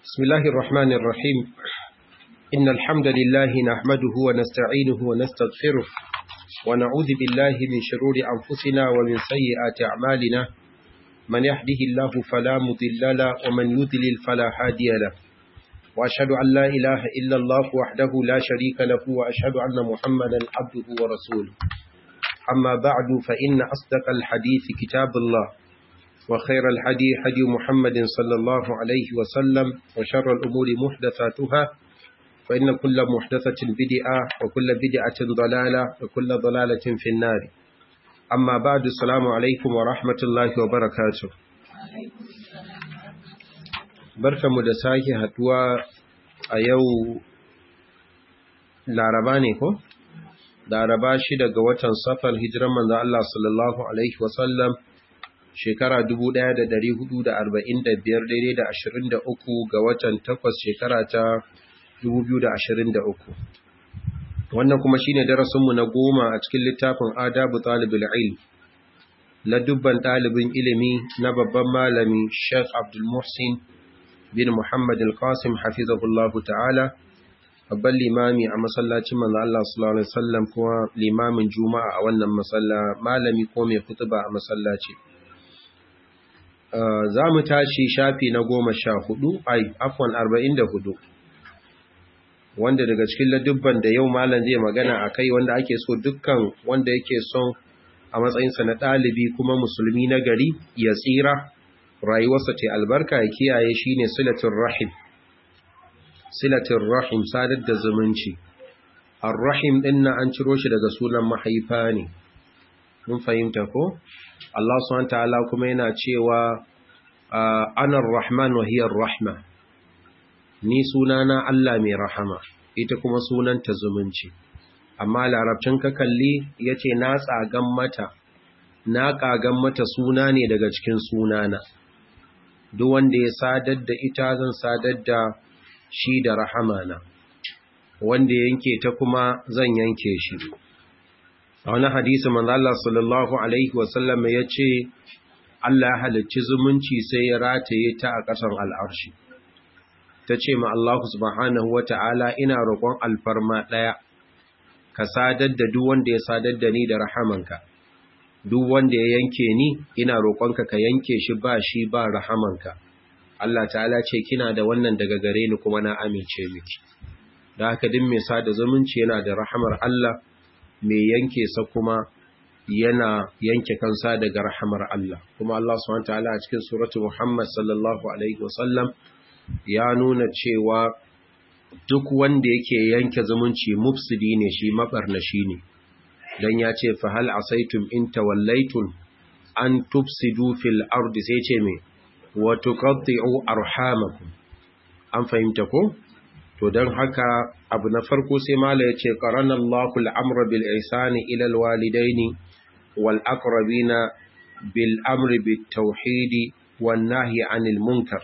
بسم الله الرحمن الرحيم إن الحمد لله نحمده ونستعينه ونستغفره ونعوذ بالله من شرور أنفسنا ومن سيئات أعمالنا من يهده الله فلا مضل له ومن يضلل فلا هادي له وأشهد أن لا إله إلا الله وحده لا شريك له وأشهد أن محمدا عبده ورسوله أما بعد فإن أصدق الحديث كتاب الله وخير الحدي حدي محمد صلى الله عليه وسلم وشر الأمور محدثاتها فإن كل محدثة بدعة وكل بدعة ضلالة وكل ضلالة في النار أما بعد السلام عليكم ورحمة الله وبركاته barka mu da sake haduwa a yau laraba ne ko? laraba shi daga watan safar hijiran manzo Allah sallallahu alaihi wasallam shekara 1445 daidai da 23 ga watan 8 shekara ta 2023 wannan kuma shine darasinmu na goma a cikin littafin adabu talibul ilm la dubban ɗalibin ilimi na babban malami Sheikh Abdul Muhsin bin Muhammad al-Qasim hafizahullahu ta'ala babban limami a masallacin manzo Allah sallallahu alaihi wasallam kuma limamin juma'a a wannan masalla malami ko mai kutuba a masallaci za mu tashi shafi na goma sha hudu ai afwan arba'in da hudu wanda daga cikin ladubban da yau malam zai magana a kai wanda ake so dukkan wanda yake son a matsayinsa na ɗalibi kuma musulmi na gari ya tsira rayuwarsa ta albarka ya kiyaye shi ne silatin rahim silatin rahim sadar da zumunci ar-rahim ɗin na an ciro shi daga sunan mahaifa ne mun fahimta ko Allah subhanahu ta'ala kuma yana cewa ana rahman wa hiya rahma ni sunana Allah mai rahama ita kuma sunanta zumunci amma larabcin ka kalli yace na tsagan mata na kagan mata suna ne daga cikin sunana duk wanda ya sadar da ita zan sadar da shi da rahamana wanda yanke ta kuma zan yanke shi a wani hadisi manzo Allah sallallahu alaihi wasallam ya ce Allah ya halicci zumunci sai ya rataye ta a ƙasan al'arshi ta ce ma Allah subhanahu wata'ala ina roƙon alfarma ɗaya ka sadar da duk wanda ya sadar da ni da rahamanka duk wanda ya yanke ni ina roƙonka ka yanke shi ba shi ba rahamanka Allah ta'ala ce kina da wannan daga gare ni kuma na amince miki da haka din mai sada zumunci yana da rahamar Allah mai yanke sa kuma yana yanke kansa daga rahamar Allah kuma Allah subhanahu wataala a cikin suratu Muhammad sallallahu alaihi wasallam ya nuna cewa duk wanda yake yanke zumunci mufsidi ne shi mabarnashi ne dan ya ce fa hal asaitum in tawallaytum an tufsidu fil ardi sai ce me wa tuqatti'u arhamakum an fahimta ko to don haka abu na farko sai mala ya ce ƙaranar lakul amra bil isani ilal walidaini wal aqrabina bil amri bit tauhidi wan nahyi anil munkar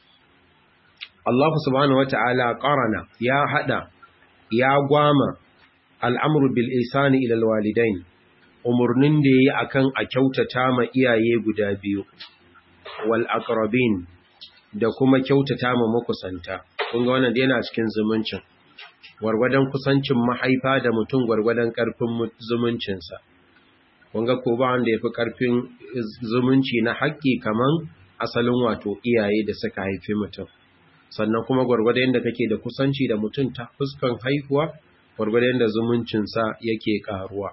Allah subhanahu wata'ala qarana ya hada ya gwama al'amru bil isani ilal walidain umurnin da yayi akan a kyautata ma iyaye guda biyu wal aqrabin da kuma kyautata ma makusanta kun ga wannan yana cikin zumuncin gwargwadon kusancin mahaifa da mutum gwargwadon karfin zumuncinsa kun ga ko ba wanda yafi karfin zumunci na haƙƙi kaman asalin wato iyaye da suka haifi mutum sannan kuma gwargwadon da kake da kusanci da mutum ta fuskan haihuwa gwargwadon da zumuncinsa yake karuwa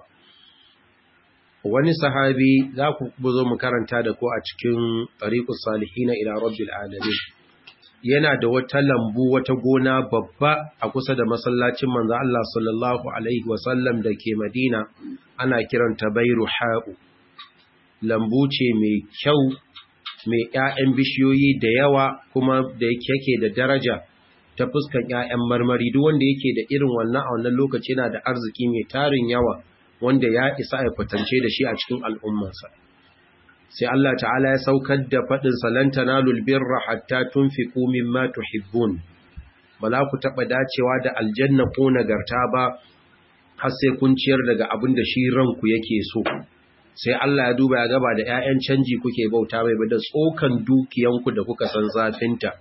wani sahabi za ku zo mu karanta da ko a cikin tariqus salihin ila rabbil alamin yana da wata lambu wata gona babba a kusa da masallacin manzo Allah sallallahu alaihi wasallam da ke Madina ana kiranta Bairu Ha'u lambu ce mai kyau mai ƴaƴan bishiyoyi da yawa kuma da yake da daraja ta fuskan ƴaƴan marmari duk wanda yake da irin wannan a wannan lokaci yana da arziki mai tarin yawa wanda ya isa ya kwatance da shi a cikin al'ummarsa sai Allah ta'ala ya saukar da faɗin salanta na lulbirra hatta tun fi ƙumin matu hibbun ba za ku taɓa dacewa da aljanna ko nagarta ba har sai kun ciyar daga abin da shi ranku yake so sai Allah ya duba ya gaba da ‘ya'yan canji kuke bauta mai ba da tsokan dukiyanku da kuka san zafinta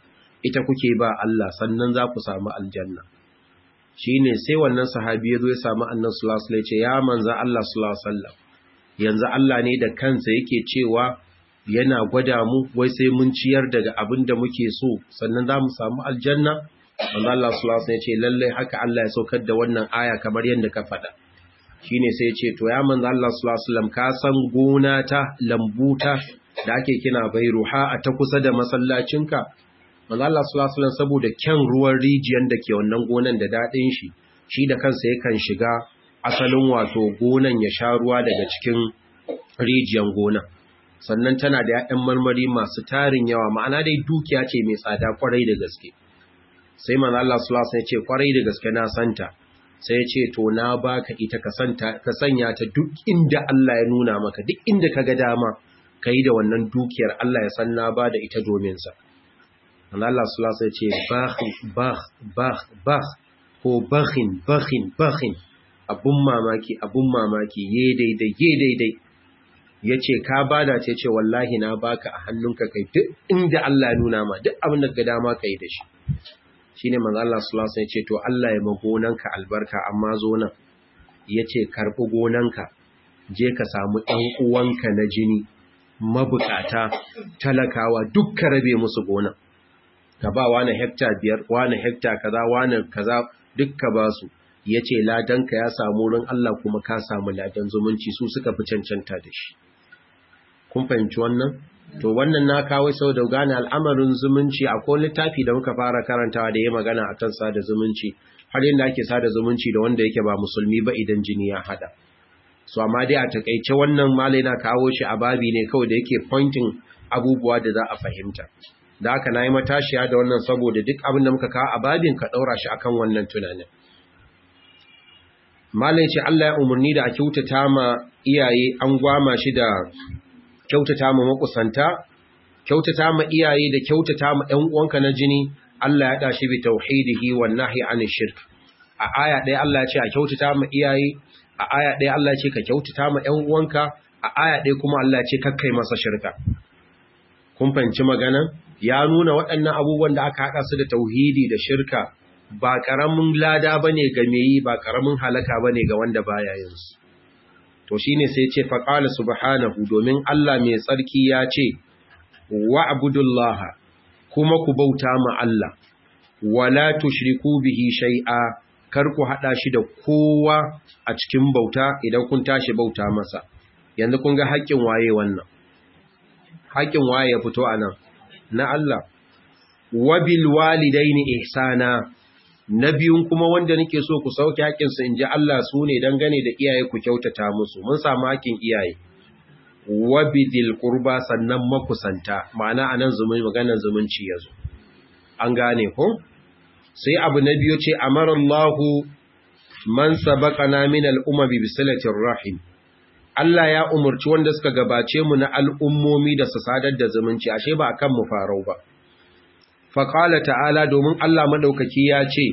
ita kuke ba Allah sannan za ku samu aljanna shine sai wannan sahabi ya zo ya samu annabi sallallahu alaihi wasallam ya ce ya manzo Allah sallallahu alaihi wasallam yanzu Allah ne da kansa yake cewa yana gwada mu wai sai mun ciyar daga abin da muke so sannan za mu samu aljanna manzo Allah sallallahu alaihi wasallam ya ce lalle haka Allah ya saukar da wannan aya kamar yadda ka faɗa shine sai ya ce to ya manzo Allah sallallahu alaihi wasallam ka san gona ta lambuta da ake kina bairuha a ta kusa da masallacinka manzo Allah sallallahu alaihi wasallam saboda kyan ruwan rijiyar da ke wannan gonan da dadin shi shi da kansa yakan shiga asalin wato gonan ya sha ruwa daga cikin rijiyar gonan sannan tana da ‘ya'yan marmari masu tarin yawa ma'ana dai dukiya ce mai tsada kwarai da gaske sai man Allah sulasa ya ce kwarai da gaske na santa sai ya ce to na baka ita ka sanya ta duk inda Allah ya nuna maka duk inda ka ga dama ka yi da wannan dukiyar Allah ya san na ba da ita dominsa man Allah sulasa ya ce bah bah bah ko bahin bahin bahin abun mamaki abun mamaki ye daidai ye daidai ya ce ka bada ce ce wallahi na baka a hannunka kai duk inda Allah ya nuna ma duk abin da ga dama ka yi da shi shi ne manzo Allah sallallahu alaihi ya ce to Allah ya ma gonanka albarka amma zo nan ya ce karɓi gonanka je ka samu ɗan uwanka na jini mabukata talakawa duk ka rabe musu gonan ka ba wani hekta biyar wani hekta kaza wani kaza duk ka ba su ya ce ladanka ya samu wurin Allah kuma ka samu ladan zumunci su suka fi cancanta da shi kun fahimci wannan to wannan na kawo sau da gane al'amarin zumunci a ko littafi da muka fara karantawa da ya magana akan sada zumunci har yadda ake sada zumunci da wanda yake ba musulmi ba idan jini ya hada so amma dai a takaice wannan malai na kawo shi a babi ne kawai da yake pointing abubuwa da za a fahimta da haka na yi matashiya da wannan saboda duk abin da muka kawo a babin ka ɗaura shi akan wannan tunanin malai ce Allah ya umarni da a kyautata ma iyaye an gwama shi da kyautata ma makusanta kyautata ma iyaye da kyautata ma ɗan uwanka na jini Allah ya dashi bi tauhidihi wan nahyi anil shirk a aya ɗaya Allah ya ce a kyautata ma iyaye a aya ɗaya Allah ya ce ka kyautata ma ɗan uwanka a aya ɗaya kuma Allah ya ce kakkai masa shirka kun fahimci magana ya nuna waɗannan abubuwan da aka haɗa su da tauhidi da shirka ba ƙaramin lada bane ga meyi ba ƙaramin halaka bane ga wanda baya yin su to shine sai ce faqala subhanahu domin Allah mai tsarki ya ce wa'budullaha kuma ku bauta ma Allah wala tushriku bihi shay'a kar ku hada shi da kowa a cikin bauta idan kun tashi bauta masa yanzu kun ga haƙƙin waye wannan haƙƙin waye ya fito anan na Allah wabil walidaini ihsana na biyun kuma wanda nake so ku sauke haƙinsu in ji Allah su ne dangane da iyaye ku kyautata musu mun samu haƙin iyaye wabidil qurba sannan makusanta ma'ana anan zumunci maganar zumunci yazo an gane ko sai abu na biyu ce amarallahu man sabaqana min al-umami bi silatir rahim Allah ya umurci wanda suka gabace mu na al'ummomi da su sadar da zumunci ashe ba akan mu farau ba faƙala ta'ala domin Allah maɗaukaki ya ce,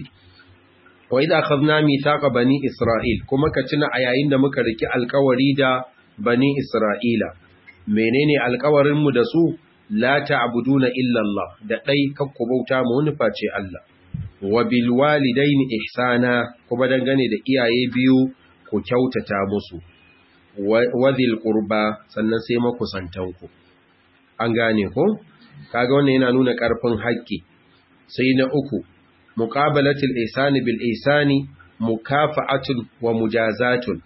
Wa idha akhadna mithaqa bani Isra'il kuma ka tuna a yayin da muka riki alƙawari da bani Isra'ila menene alƙawarin mu da su la ta'buduna illa Allah da dai kakku bauta mu wani face Allah wa bil walidaini ihsana kuma dangane da iyaye biyu ku kyautata musu wa dhil qurba sannan sai makusantanku an gane ko kaga wannan yana nuna ƙarfin haƙƙi sai na uku muqabalatul ihsani bil ihsani mukafa'atun wa mujazatun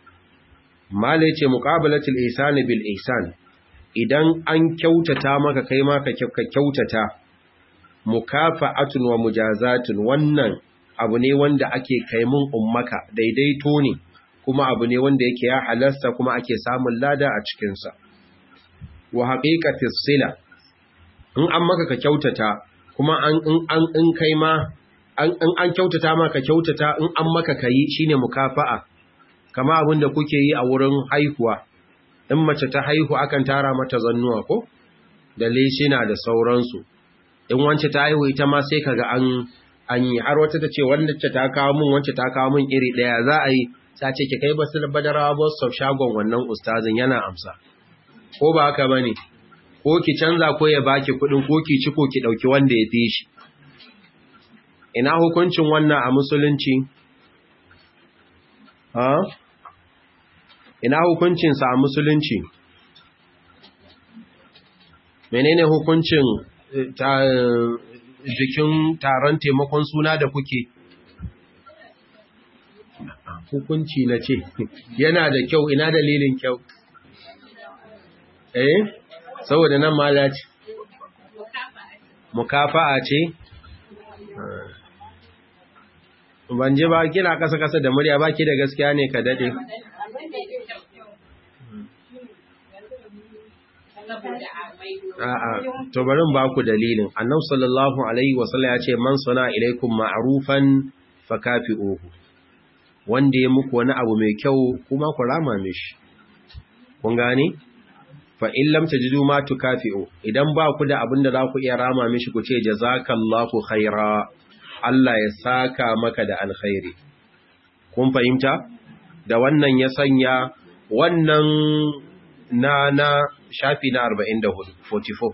mala yace muqabalatul ihsani bil ihsan idan an kyautata maka kai ma ka kyautata mukafa'atun wa mujazatun wannan abu ne wanda ake kai mun ummaka daidaito ne kuma abu ne wanda yake ya halasta kuma ake samun lada a cikin sa wa haqiqatis sila in an maka ka kyautata kuma an an in kai ma an an kyautata maka kyautata in an maka kai shine mukafa'a kama abin da kuke yi a wurin haihuwa in mace ta haihu akan tara mata zannuwa ko da leshina da sauransu in wance ta haihu ita ma sai kaga an an yi har wata ta ce wanda ce ta kawo min wance ta kawo min iri daya za a yi ta ce ki kai basu da badarawa boss of shagon wannan ustazin yana amsa ko ba haka bane ko ki canza ko ya baki kudin ko ki ci ko ki dauki wanda ya fi shi ina hukuncin wannan a musulunci ha ina hukuncinsa a musulunci menene hukuncin jikin taron taimakon suna da kuke hukunci na ce yana da kyau ina dalilin kyau eh saboda nan mala ce mukafa'a ce ban je ba kina kasa kasa da murya baki da gaskiya ne ka dade A'a, to bari ba ku dalilin. Annabi sallallahu alaihi wasallam ya ce man sana ilaikum ma'rufan fakafi'uhu. Wanda ya muku wani abu mai kyau kuma ku rama mishi. Kun gane? Fa in lam tajidu ma tukafi'u. Idan ba ku da abin da za ku iya rama mishi ku ce jazakallahu khaira. Allah ya saka maka da alkhairi. Kun fahimta? Da wannan ya sanya wannan na na shafi na 44 44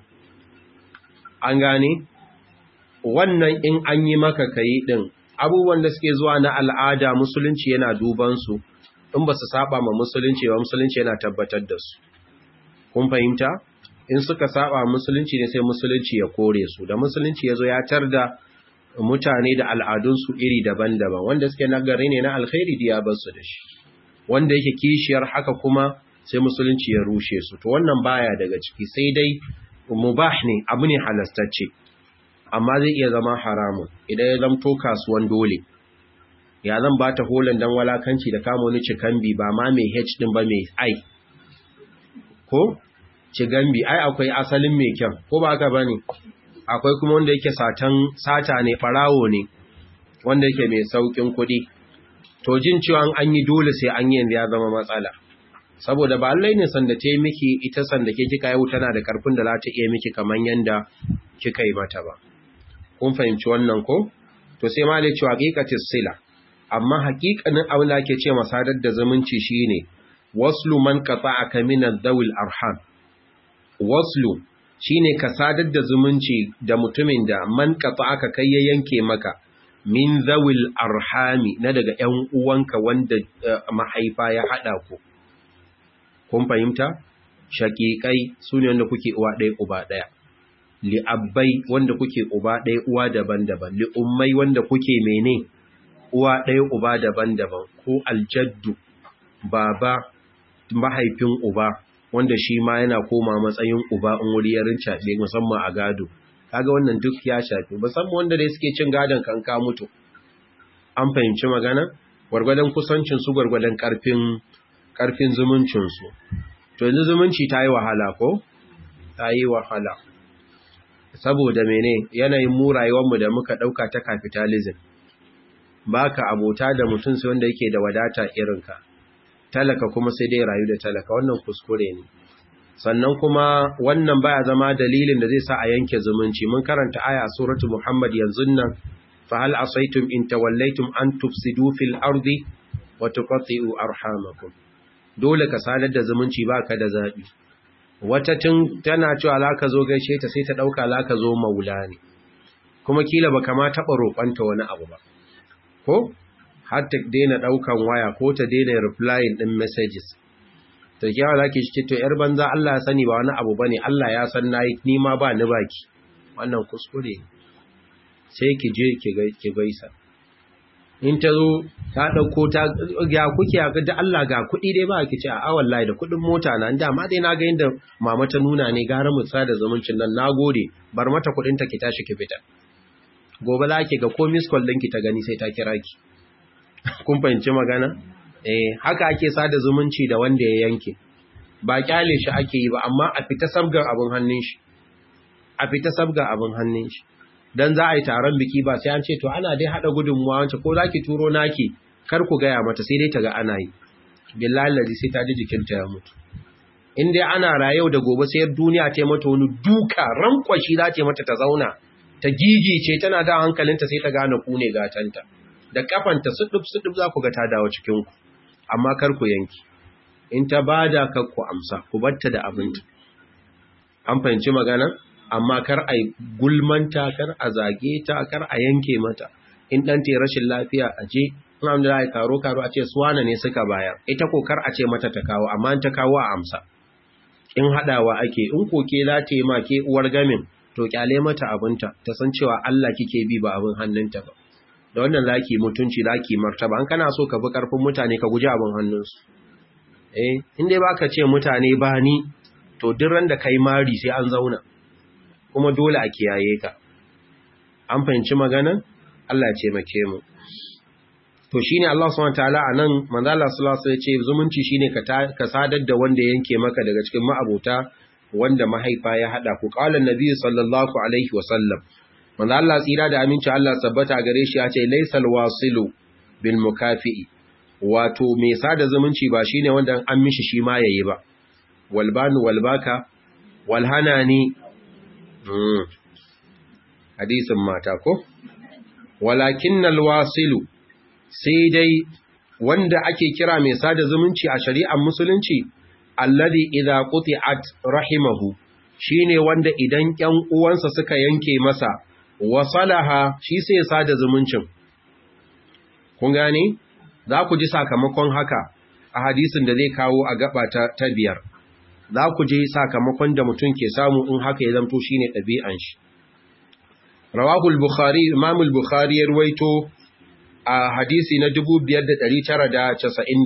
an gane wannan in an yi maka kai din abubuwan da suke zuwa na al'ada musulunci yana duban su in ba su saba ma musulunci ba musulunci yana tabbatar da su kun fahimta in suka saba musulunci ne sai musulunci ya kore su da musulunci ya zo ya tar da mutane da al'adunsu iri daban-daban wanda suke nagari ne na alkhairi da ya bar su da shi wanda yake kishiyar haka kuma sai musulunci ya rushe su to wannan baya daga ciki sai dai mubah ne abu ne halastacce amma zai iya zama haramun idan ya zamto kasuwan dole ya zan ba ta holan dan walakanci da kama wani cikambi ba ma mai h din ba mai i ko cigambi ai akwai asalin mai kyan ko ba haka bane akwai kuma wanda yake satan sata ne farawo ne wanda yake mai saukin kuɗi to jin cewa an yi dole sai an yi yanzu ya zama matsala saboda ba allai ne sanda ta yi miki ita sanda ke kika yau tana da karfin da za ta iya miki kamar yanda kika yi mata ba kun fahimci wannan ko to sai ma dai cewa haqiqatis sila amma haqiqanin abin da ake ce masadar da zumunci shine waslu man qata'aka min ad-dawil arham waslu shine ka sadar da zumunci da mutumin da man qata'aka kai ya yanke maka min zawil arhami na daga ƴan uwanka wanda mahaifa ya hada ku kun fahimta shaƙiƙai su ne wanda kuke uwa ɗaya uba ɗaya li'abbai wanda kuke uba ɗaya uwa daban-daban li'ummai wanda kuke mene uwa ɗaya uba daban-daban ko aljaddu baba mahaifin uba wanda shi ma yana koma matsayin uba in wuri ya rincaɓe musamman a gado kaga wannan duk ya shafi musamman wanda dai suke cin gadon kan ka mutu an fahimci magana gwargwadon kusancin su gwargwadon ƙarfin ƙarfin zumuncinsu. To yanzu zumunci ta yi wahala ko? Ta yi wahala. Saboda mene yanayin mu rayuwarmu da muka ɗauka ta capitalism. Ba ka abota da mutum sai wanda yake da wadata irinka. Talaka kuma sai dai rayu da talaka wannan kuskure ne. Sannan kuma wannan baya zama dalilin da zai sa a yanke zumunci. Mun karanta aya a suratu Muhammad yanzu nan fa hal asaitum in tawallaitum an tufsidu fil ardi wa tuqatti'u arhamakum. dole ka sadar da zumunci ba ka da zaɓi wata tun tana cewa za ka zo gaishe ta sai ta ɗauka za ka zo maula ne kuma kila ba kama taɓa roƙonta wani abu ba ko har ta daina ɗaukan waya ko ta daina replying ɗin messages ta kyawa za ki shi to ‘yar banza Allah ya sani ba wani abu ba ne Allah ya san na yi nima ba ni baki wannan kuskure sai ki je ki gaisa in ta zo ta ɗauko ta ya kuke a da Allah ga kuɗi dai ba ki ce a awan layi da kuɗin mota na da ma dai na ga yadda mama ta nuna ne gara mu da zumuncin nan na gode bar mata kuɗin ta ki tashi ki fita gobe za ki ga ko miss call ɗinki ta gani sai ta kira ki kun fahimci magana eh haka ake sada zumunci da wanda ya yanke ba kyale shi ake yi ba amma a fita sabgar abin hannun shi a fita sabgar abin hannun shi dan za a yi taron biki ba sai an ce to ana dai hada gudunmuwa wance ko zaki turo naki kar ku gaya mata sai dai ta ga ana yi billahi lazi sai ta ji jikinta ya mutu in dai ana rayau da gobe sai duniya ta mata wani duka rankwashi za ta mata ta zauna ta gigice tana da hankalinta sai ta gane ku ne gatanta da kafanta sudub sudub za ku ga ta dawo cikin ku amma kar ku yanki in ta bada kar ku amsa ku batta da abinta an fahimci magana amma kar a gulmanta kar a zage ta kar a yanke mata in dan te rashin lafiya a je in an da karo karo a ce suwana ne suka bayar ita kokar a ce mata ta kawo amma ta kawo a amsa in hadawa ake in koke za ta yi ma ke uwar gamin to kyale mata abinta ta san cewa Allah kike bi ba abin hannunta ba da wannan zaki mutunci zaki martaba an kana so ka bi karfin mutane ka guji abin hannunsu eh in dai baka ce mutane ba ni to duk ran da kai mari sai an zauna kuma dole a kiyaye ka an fahimci maganan Allah ya taimake mu to shine Allah subhanahu wataala anan manzo Allah sallallahu alaihi wasallam ya ce zumunci shine ka sadar da wanda yanke maka daga cikin ma'abota wanda mahaifa ya hada ku qala annabi sallallahu alaihi wasallam manzo Allah tsira da aminci Allah tabbata gare shi ya ce laysal wasilu bil mukafi'i wato mai sada zumunci ba shine wanda an mishi shi ma yayi ba walbanu walbaka walhanani mm. hadisin mata ko walakinnal wasilu sai dai wanda ake kira mai sada zumunci a shari'ar musulunci alladhi idza quti'at rahimahu shine wanda idan ƴan uwansa suka yanke masa wasalaha shi sai ya sada zumuncin kun gane za ku ji sakamakon haka a hadisin da zai kawo a gaba ta, ta biyar za ku ji sakamakon da mutum ke samu in haka ya zamto shine ɗabi'an shi rawahul bukhari imamul bukhari ya ruwaito a hadisi na 5991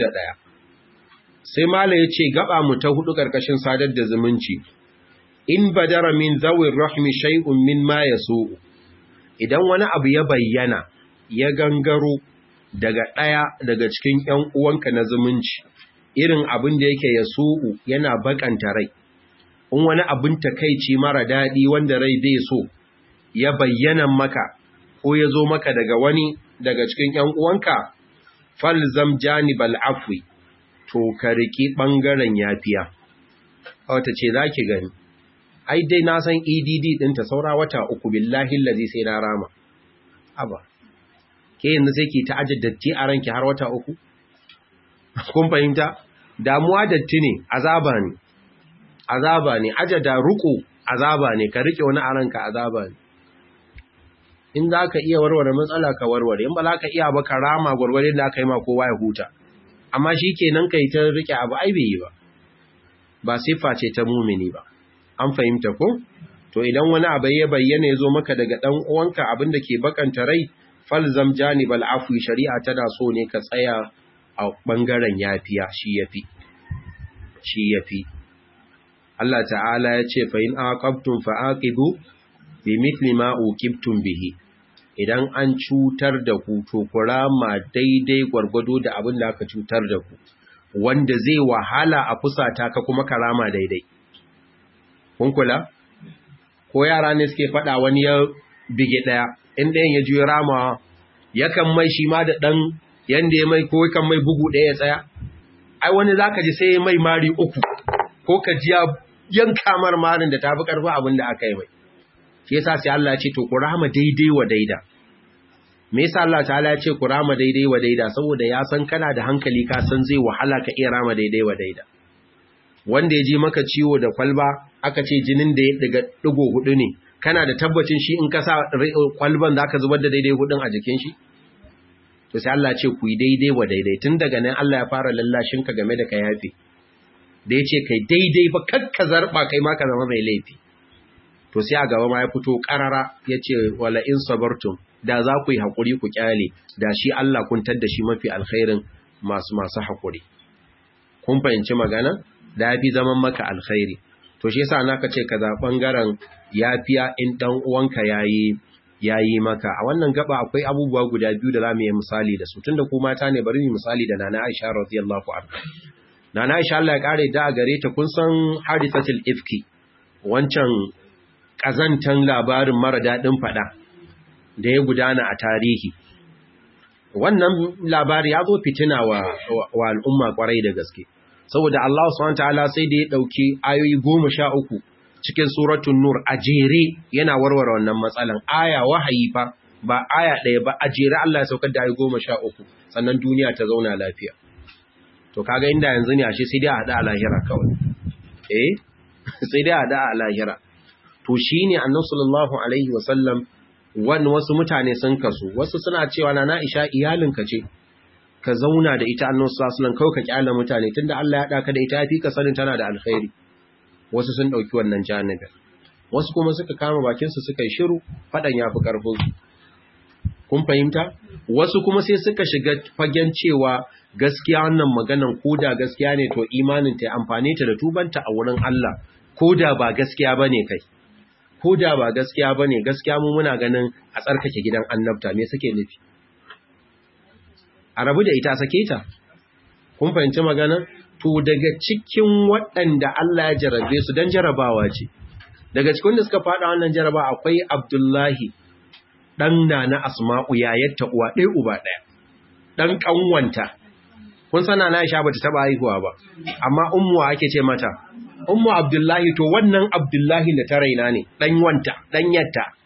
sai mala ya ce gaba mu ta hudu ƙarƙashin sadar da zumunci in badara min zawin rahmi shay'un min ma yasu idan wani abu ya bayyana ya gangaro daga ɗaya daga cikin ‘yan uwanka na zumunci irin abin da yake yasu yana bakanta rai in wani abin takaici mara daɗi wanda rai bai so ya bayyana maka ko ya zo maka daga wani daga cikin ‘yan uwanka falzam janibal afwi to ka riki ɓangaren yafiya wata ce za ki gani ai dai na san edd ɗinta saura wata uku billahi lazi sai na rama aba ke yanzu sai ki ta aji datti a ranki har wata uku kun fahimta damuwa datti ne azaba ne azaba ne aja da ruku azaba ne ka rike wani a ranka azaba ne in za ka iya warware matsala ka warware in ba za ka iya ba ka rama gwargware da aka yi ma kowa ya huta amma shi kenan ka yi ta rike abu ai bai yi ba ba siffa ce ta mumini ba an fahimta ko to idan wani abu ya bayyana ya zo maka daga dan uwanka abin da ke bakanta rai falzam janibal afwi shari'a tana so ne ka tsaya a bangaren yafiya shi yafi shi yafi Allah ta'ala ya ce fa in aqabtum fa aqibu bi mithli ma uqibtum bihi idan an cutar da ku to kurama daidai gwargwado da abin da aka cutar da ku wanda zai wahala a fusata ka kuma karama daidai kun kula ko yara ne suke faɗa wani ya bige ɗaya in ɗayan ya juya ramawa yakan mai shi ma da ɗan yanda ya mai ko yakan mai bugu ɗaya ya tsaya ai wani za ka ji sai ya mai mari uku ko ka ji yanka mar marin da tafi ƙarfi abin da aka yi mai shi yasa sai Allah ya ce to ku rama daidai wa daida me yasa Allah ta'ala ya ce ku rama daidai wa daida saboda ya san kana da hankali ka san zai wahala ka iya rama daidai wa daida wanda ya ji maka ciwo da kwalba aka ce jinin da ya daga digo hudu ne kana da tabbacin shi in ka sa kwalban zaka zubar da daidai hudun a jikin shi to sai Allah ya ce ku yi daidai wa daidai tun daga nan Allah ya fara lallashin ka game da ka yafe da ya ce kai daidai ba kakka zarba kai ma ka zama mai laifi to sai a gaba ma ya fito karara ya ce wala in sabartum da za ku yi haƙuri ku kyale da shi Allah kun tadda shi mafi alkhairin masu masu haƙuri kun fahimci magana da ya fi zaman maka alkhairi to shi yasa naka ce ka za ɓangaren yafiya in ɗan uwanka yayi yayi maka a wannan gaba akwai abubuwa guda biyu da zamu yi misali da su tunda ku mata ne bari mu misali da Nana Aisha radiyallahu anha Nana Aisha Allah ya kare da gare ta kun san hadisatul ifki wancan ƙazantan labarin mara daɗin faɗa da ya gudana a tarihi. Wannan labari ya zo fitina wa, wa, al'umma ƙwarai da gaske, saboda Allah SWT sai da ya ɗauki ayoyi goma sha uku cikin suratun Nur a jere yana warware wannan matsalan aya wahayi fa ba aya ɗaya ba a jere Allah ya saukar da ayoyi goma sha uku sannan duniya ta zauna lafiya. To kaga inda yanzu ne ashe sai dai a haɗa a lahira kawai. Eh, sai dai a haɗa a lahira. to shi ne annan sallallahu Alaihi wasallam wani wasu mutane sun kasu wasu suna cewa na Aisha iyalinka ce ka zauna da ita annabi sallallahu alaihi wasallam kawai ka kyala mutane tunda Allah ya daka da ita yafi ka sanin tana da alkhairi wasu sun dauki wannan janibin wasu kuma suka kama bakin su suka yi shiru fadan yafi karfin su kun fahimta wasu kuma sai suka shiga fagen cewa gaskiya wannan maganan koda gaskiya ne to imanin ta amfane ta da tubanta a wurin Allah koda ba gaskiya bane kai koda ba gaskiya bane gaskiya mu muna ganin a tsarkake gidan annabta me suke nufi a rabu da ita sake ta kun fahimci magana to daga cikin waɗanda Allah ya jarabe su dan jarabawa ce daga cikin da suka faɗa wannan jaraba akwai Abdullahi dan na Asma'u yayatta uwa ɗaya uba ɗaya dan kanwanta kun sana na Aisha bata taba haihuwa ba amma ummu ake ce mata ummu Abdullahi to wannan Abdullahi da ta raina ne dan wanta dan yatta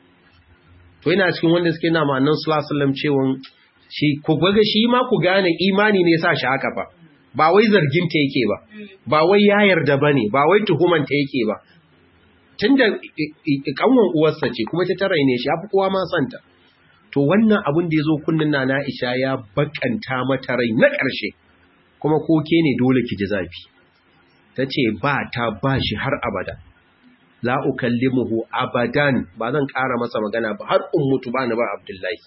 to ina cikin wanda suke na ma'annan sallallahu alaihi wasallam cewa shi ku ga shi ma ku gane imani ne sa shi haka fa ba wai zargin ta yake ba ba wai ya yarda bane ba wai tuhuman ta yake ba tunda kanwan uwarsa ce kuma ta tare ne shi afi kowa ma santa to wannan abin da yazo kunnin na Aisha ya bakanta mata rai na ƙarshe kuma ko ke ne dole ki ji zafi tace ba ta ba shi har abada la ukallimuhu abadan ba zan ƙara masa magana ba har ummutu bani ba Abdullahi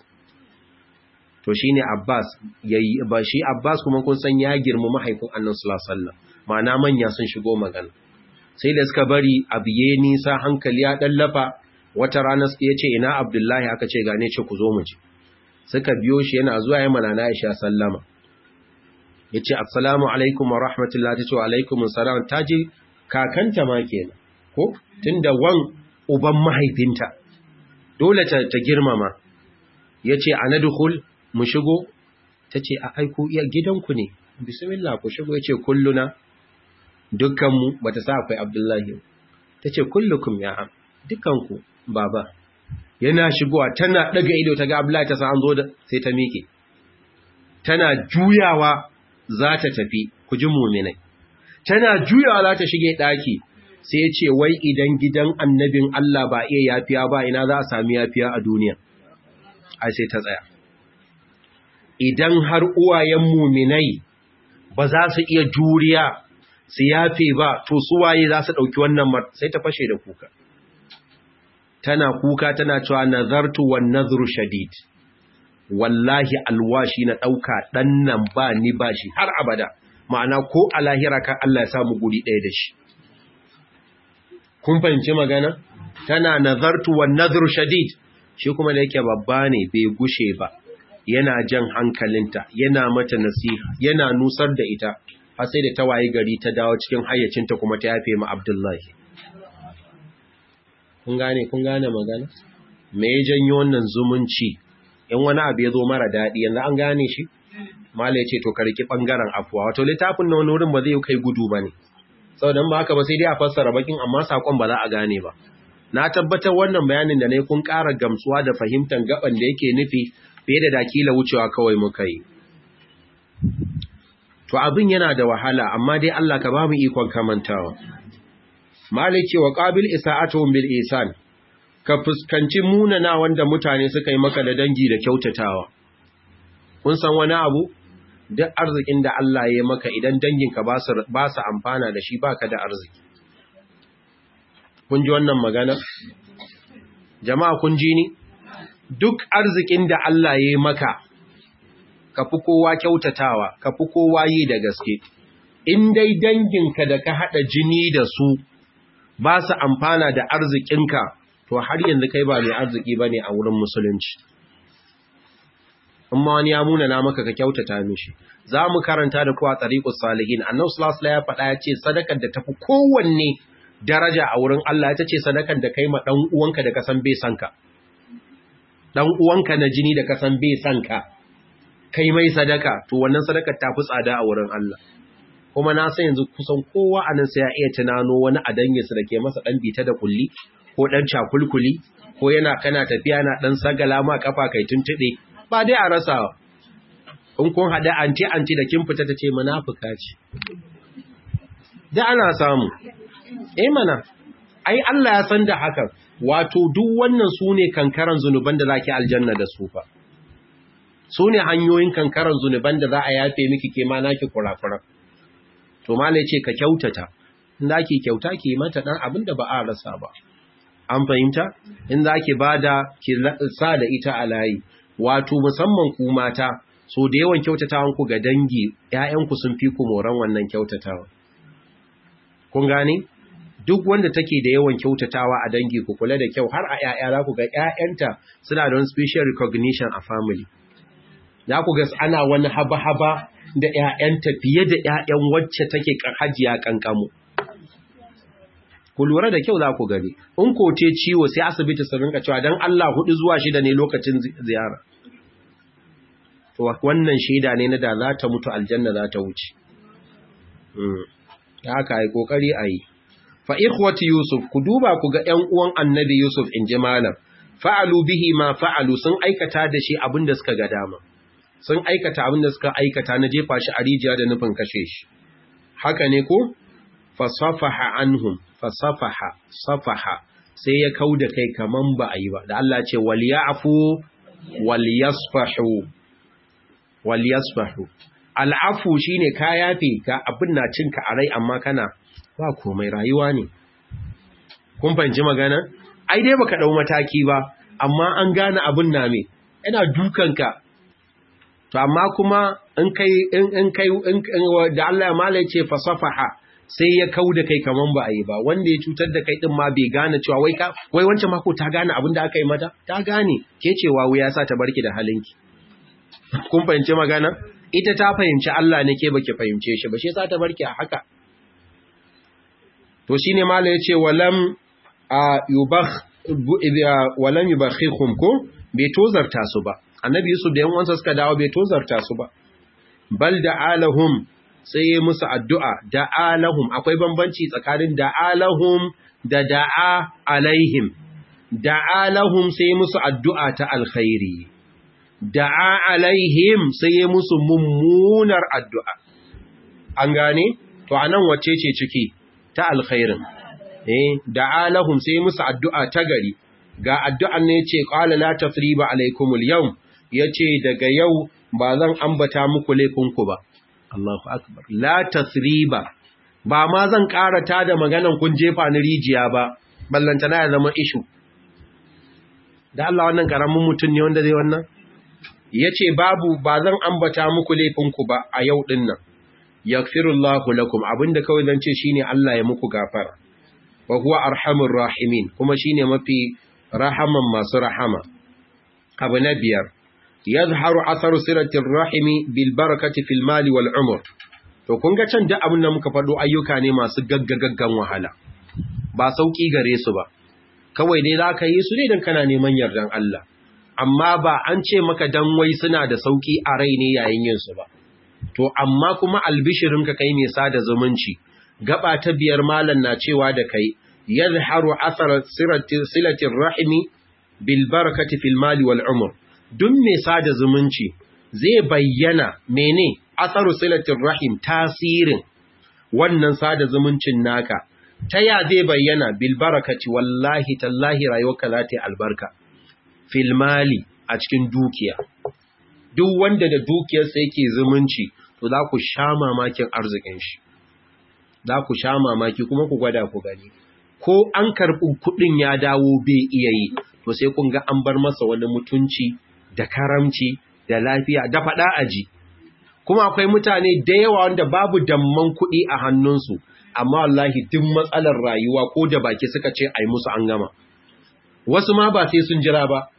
to shine Abbas yayi ba shi Abbas kuma kun san ya girma mahaifin Annabi sallallahu alaihi wasallam ma'ana manya sun shigo magana sai da suka bari abiye nisa hankali ya dallafa wata rana ya ce ina Abdullahi aka ce gane ce ku zo mu ji suka biyo shi yana zuwa yayin malana Aisha sallama yace assalamu alaikum wa rahmatullahi ta ce wa alaikum assalam taji kakanta ma kenan ko tunda wan uban mahaifinta dole ta, ta girmama yace anadkhul mu shigo ta ce a aiko iya gidanku ne bismillah ku shigo ya ce kulluna dukkanmu ba ta sa akwai abdullahi ta ce kullukum ya am dukkanku baba yana shigowa tana daga ido ta ga abdullahi ta sa an zo da sai ta miƙe tana juyawa za ta tafi ku ji muminai tana juyawa za ta shige ɗaki sai ce wai idan gidan annabin Allah ba iya yafiya ba ina za a sami yafiya a duniya ai sai ta tsaya idan har uwayen muminai ba za su iya juriya su yafe ba to suwaye za su ɗauki wannan sai ta fashe da kuka tana kuka tana cewa nazartu wan nazru shadid wallahi alwashi na ɗauka ɗan nan ba ni ba shi har abada ma'ana ko a lahira kan Allah ya samu guri ɗaya da shi kun fahimci magana tana nazartu wan nazru shadid shi kuma da yake babba ne bai gushe ba yana jan hankalinta yana mata nasiha yana nusar da ita har sai da ta waye gari ta dawo cikin hayyacinta kuma ta yafe ma Abdullahi kun gane kun gane magana me ya janyo wannan zumunci in wani abu ya zo mara daɗi yanzu an gane shi mala ya ce to karki ɓangaren afuwa wato littafin na wani wurin ba zai kai gudu ba ne saboda ba haka ba sai dai a fassara bakin amma saƙon ba za a gane ba na tabbatar wannan bayanin da na yi kun ƙara gamsuwa da fahimtar gaban da yake nufi fiye da dakila wucewa kawai muka yi. To abin yana da wahala, amma dai Allah ka ba mu ikon kamantawa. Maliki wa ƙabil isa'atuhum bil isan, ka fuskanci munana wanda mutane suka yi maka da dangi da kyautatawa. Kun san wani abu? Duk arzikin da Allah ya yi maka idan danginka ba su amfana da shi baka da arziki. Kun ji wannan magana? Jama'a kun ji ni? duk arzikin da Allah ya yi maka, ka fi kowa kyautatawa, ka fi kowa yi da gaske, in dai danginka da ka haɗa jini da su ba su amfana da arzikinka, to har yanzu kai ba mai arziki ba ne a wurin musulunci. Amma wani ya muna na maka ka kyautata mishi, za mu karanta da kuwa tsariƙus salihin, annan sulasula ya faɗa ya ce sadakar da tafi kowanne daraja a wurin Allah ya ce sadakar da kai ma ɗan uwanka da ka san bai sanka. dan uwanka na jini da kasan bai san ka kai mai sadaka to wannan sadakar ta fi tsada a wurin Allah kuma na san yanzu kusan kowa anan sai ya iya tunano wani a danginsa da ke masa dan bita da kulli ko dan cakulkuli ko yana kana tafiya na dan sagala ma kafa kai tuntube ba dai a rasa in kun hada anti anti da kin fita tace munafuka ce da ana samu eh mana ai Allah ya san da hakan wato duk wannan su ne kankaran zunuban da za ki aljanna da su fa su ne hanyoyin kankaran zunuban da za a yafe miki ke ma naki kurakuran to malai ce ka kyautata in za ki kyauta ki mata dan abin da ba a rasa ba an fahimta in za ki bada ki sa da ita a layi wato musamman ku mata so da yawan kyautatawan ku ga dangi ƴaƴanku sun fi ku moran wannan kyautatawa kun gane duk wanda take da yawan kyautatawa a dangi ku kula da kyau har a ƴaƴa za ku ga ƴaƴanta suna da wani special recognition a family za ku ga ana wani haba-haba da ƴaƴanta fiye da ƴaƴan wacce take hajiya kankamu ku lura da kyau za ku gani in ko ce ciwo sai asibiti su rinka cewa dan Allah hudu zuwa shida ne lokacin ziyara to wannan shaida ne na da za ta mutu aljanna za ta wuce haka ai kokari ayi fa ikhwati yusuf ku duba ku ga ƴan uwan annabi yusuf in ji malam fa'alu bihi ma fa'alu sun aikata da shi abinda suka ga dama sun aikata abinda suka aikata na jefa shi a rijiya da nufin kashe shi haka ne ko fasafaha anhum fasafaha safaha sai ya kauda kai kaman ba a yi ba da Allah ce wal ya'fu wal yasfahu wal yasfahu al'afu shine ka yafe ka abin na cinka a rai amma kana ba komai rayuwa ne kun fahimci magana ai dai baka dau mataki ba amma an gane abin na me yana dukanka to amma kuma in kai in in kai in da Allah ya mala ce fasafaha sai ya kauda kai kaman ba a yi ba wanda ya cutar da kai din ma bai gane cewa wai ka wai wancan mako ta gane abin da aka yi mata ta gane ke cewa wuya sa ta barki da halinki kun fahimci magana ita ta fahimci Allah ne ke baki fahimce shi ba shi sa ta barki a haka to shine mala yace walam yubakh walam yubakhikum ko bai tozarta su ba annabi yusuf da yan uwansa suka dawo bai tozarta su ba bal da'alahum sai ya musu addu'a da'alahum akwai bambanci tsakanin da'alahum da da'a alaihim da'alahum sai musu addu'a ta alkhairi da'a alaihim sai ya musu mummunar addu'a an gane to anan wacce ce ciki ta alkhairin eh da'a lahum sai musu addu'a ta gari ga addu'an ne ce qala la tasriba alaikumul yawm yace daga yau ba zan ambata muku laifinku ba Allahu akbar la tasriba ba ma zan karata da maganan kun jefa ni rijiya ba ballantana ya zama ishu da Allah wannan karamin mutum ne wanda zai wannan yace babu ba zan ambata muku laifinku ba a yau din nan yaghfirullahu lakum abinda kawai zan ce shine Allah ya muku gafara wa huwa arhamur rahimin kuma shine mafi rahaman masu rahama abu na biyar yazharu atharu siratir rahimi bil barakati fil mali wal umr to kun ga can duk abin da muka faɗo ayyuka ne masu gaggagaggan wahala ba sauki gare su ba kawai dai zaka yi su ne dan kana neman yardan Allah amma ba an ce maka dan wai suna da sauki a rai ne yayin yin su ba to amma kuma albishirin ka kai mai sada zumunci gaba ta biyar malan na cewa da kai yazharu athar silatir rahimi bil barakati fil mali wal umr duk mai sada zumunci zai bayyana mene asaru silatir rahim tasirin wannan sada zumuncin naka ta ya zai bayyana bil barakati wallahi tallahi rayuwarka za ta yi albarka fil mali a cikin dukiya duk wanda da dukiyarsa yake zumunci to za ku sha mamakin arzikin shi za ku sha mamaki kuma ku gwada ku gani ko an karɓi kuɗin ya dawo bai iya yi to sai kun ga an bar masa wani mutunci da karamci da lafiya da faɗa aji kuma akwai mutane da yawa wanda babu damman kuɗi a hannunsu amma wallahi duk matsalar rayuwa ko da baki suka ce ai musu an gama wasu ma ba sai sun jira ba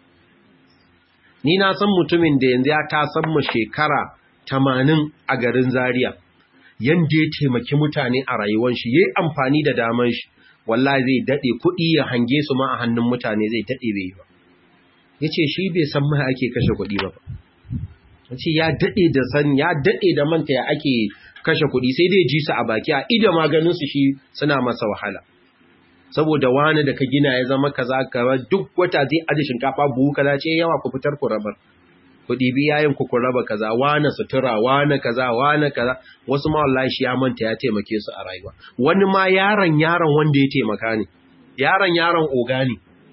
ni na san mutumin da yanzu ya ta san mu shekara tamanin a garin Zaria yanda ya taimaki mutane a rayuwar shi yayi amfani da daman shi wallahi zai dade kuɗi ya hange su ma a hannun mutane zai dade bai ba yace shi bai san mai ake kashe kuɗi ba yace ya dade da san ya dade da manta ya ake kashe kuɗi sai dai ji su a baki a ida maganin su shi suna masa wahala saboda wani da ka gina ya zama kaza kaza duk wata zai aje shinkafa buhu kaza ce yawa ku fitar ku rabar ku ɗibi yayin ku ku raba kaza wani sutura wani kaza wani kaza wasu ma wallahi shi ya manta ya taimake su a rayuwa wani ma yaron yaron wanda ya taimaka ne yaron yaron oga ne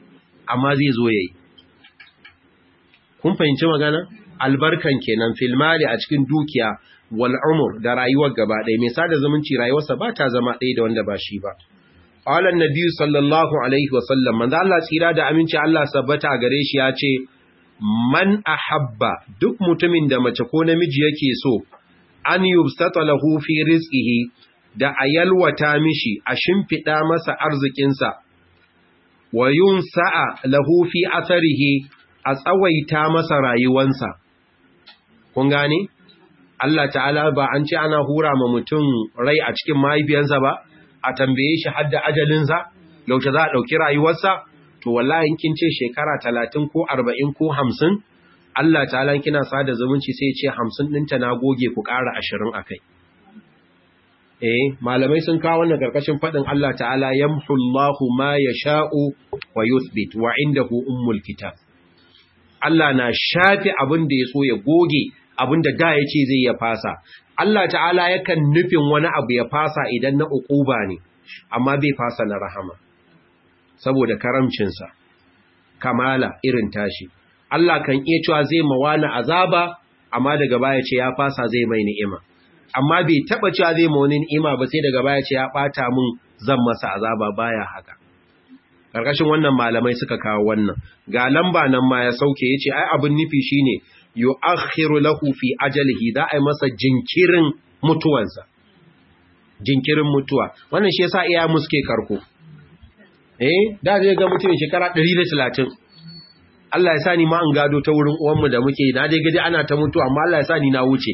amma zai zo yayi kun fahimci magana albarkan kenan filmali a cikin dukiya wal umur da rayuwar gaba ɗaya mai sada zumunci rayuwarsa ba ta zama ɗaya da wanda ba shi ba qala annabi sallallahu alaihi wa sallam manzo Allah tsira da aminci Allah sabbata gare shi ya ce man ahabba duk mutumin da mace ko namiji yake so an yubsata lahu fi rizqihi da ayalwata mishi a shimfida masa arzikinsa wa yunsa'a lahu fi atharihi a tsawaita masa rayuwansa kun gane Allah ta'ala ba an ce ana hura ma mutum rai a cikin mahaifiyansa ba a tambaye shi hadda ajalinsa yaushe za a ɗauki rayuwarsa to wallahi kin ce shekara talatin ko arba'in ko hamsin Allah ta'ala kina sada zumunci sai ce hamsin ɗinta na goge ku ƙara ashirin a kai eh malamai sun kawo wannan karkashin faɗin Allah ta'ala yamhullahu ma yasha'u wa yuthbit wa indahu ummul kitab Allah na shafi abin da ya so ya goge abin da da ya ce zai ya fasa Allah ta'ala yakan nufin wani abu ya fasa idan na uquba ne amma bai fasa na rahama saboda karamcinsa kamala irin tashi Allah kan iya cewa zai mawana azaba amma daga baya ce ya fasa zai mai ni'ima amma bai taba cewa zai ma wani ni'ima ba sai daga baya ce ya bata mun zan masa azaba baya haka karkashin wannan malamai suka kawo wannan ga lamba nan ma ya sauke yace ai abin nufi shine yu'akhiru lahu fi ajalihi da ai masa jinkirin mutuwansa jinkirin mutuwa wannan shi yasa iya muske karko eh da zai ga mutum shekara 130 Allah ya sa ni ma an gado ta wurin uwanmu da muke na dai gaji ana ta mutu amma Allah ya sa ni na wuce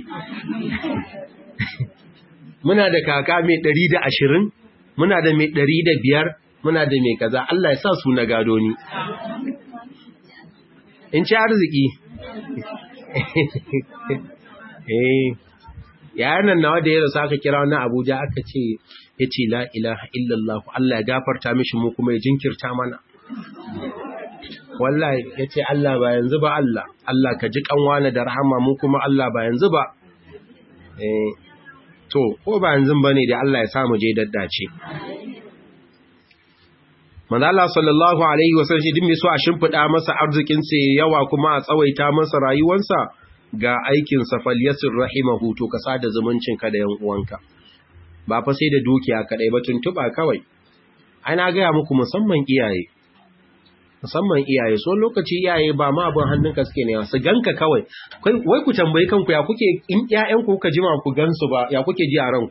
muna da kaka mai 120 muna da mai 105 muna da mai kaza Allah ya sa su na gado ni in ci arziki eh yayin nan nawa da ya rasa aka kira wani Abuja aka ce yace la ilaha illallah Allah ya gafarta mishi mu kuma ya jinkirta mana wallahi yace Allah ba yanzu ba Allah Allah ka ji kanwana da rahama mu kuma Allah ba yanzu ba eh to ko ba yanzu bane da Allah ya sa mu je daddace manzo Allah sallallahu alaihi wasallam shi din mai so a shimfida masa arzikin sa yawa kuma a tsawaita masa rayuwarsa ga aikin sa falyasir rahimahu to ka sada zumuncin ka da yan uwanka ba fa sai da dukiya kadai ba tuntuba kawai ai na ga muku musamman iyaye musamman iyaye so lokaci iyaye ba ma abin hannunka suke ne su ganka kawai wai ku tambayi kanku ya kuke in ƴaƴan ku kuka jima ku gansu ba ya kuke ji a ranku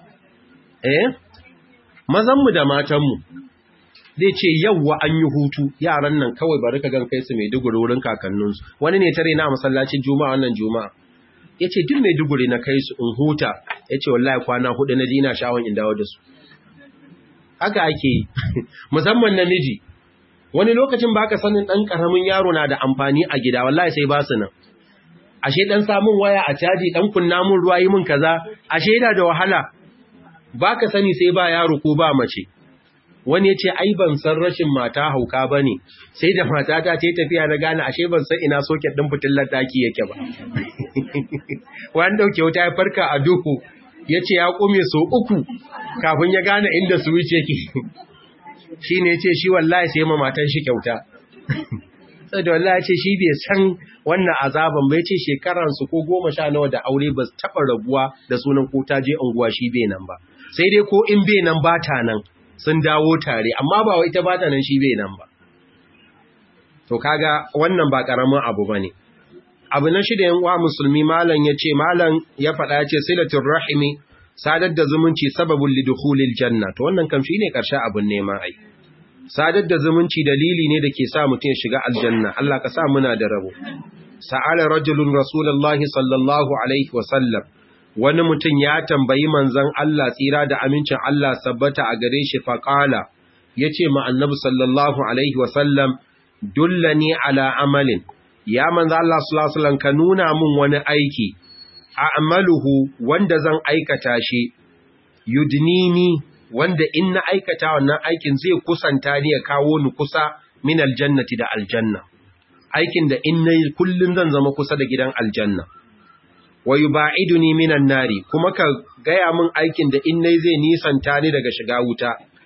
eh mazan mu da matan mu zai ce yawwa an yi hutu yaran nan kawai bari ka gan kai su Maiduguri wurin kakanninsu wani ne tare na masallacin juma'a wannan juma'a yace duk Maiduguri na kai su in huta yace wallahi kwana hudu na dina shawon in dawo da su haka ake yi musamman namiji wani lokacin baka sanin dan karamin yaro na da amfani a gida wallahi sai ba su nan ashe dan samun waya a caji dan kunna mun ruwa yi mun kaza ashe yana da wahala baka sani sai ba yaro ko ba mace wani ya ce ai ban san rashin mata hauka ba ne sai da matata ta yi tafiya na gane ashe ban san ina soket ɗin fitillar ɗaki yake ba wani ɗauke wuta ya farka a duhu ya ce ya ƙume so uku kafin ya gane inda switch yake shi ne ce shi wallahi sai ma matan shi kyauta sai da wallahi ce shi bai san wannan azaban bai ce shekaransu ko goma sha nawa da aure ba su taɓa rabuwa da sunan ko ta je unguwa shi bai nan ba sai dai ko in bai nan ba ta nan sun dawo tare amma ba wai ta bata nan shi bai nan ba to kaga wannan ba karamin abu bane abu na shida yan uwa musulmi malam yace malam ya faɗa yace silatul rahimi sadar da zumunci sababul lidukhulil janna to wannan kam shine karshen abun nema ai sadar da zumunci dalili ne da ke sa mutum ya shiga aljanna Allah ka sa muna da rabo sa'ala rajulun rasulullahi sallallahu alaihi wa sallam wani mutum ya tambayi manzan Allah tsira da amincin Allah sabbata a gare shi faƙala ya ce ma annabi sallallahu Alaihi wasallam dullani ala amalin ya manzan Allah sallallahu ka nuna mun wani aiki a amaluhu wanda zan aikata shi yudnini wanda in na aikata wannan aikin zai kusanta ni ya kawo ni kusa min aljannati da aljanna aikin da in na kullum zan zama kusa da gidan aljanna wa yuba'iduni minan nari kuma ka gaya min aikin da in nayi zai nisanta ni daga shiga wuta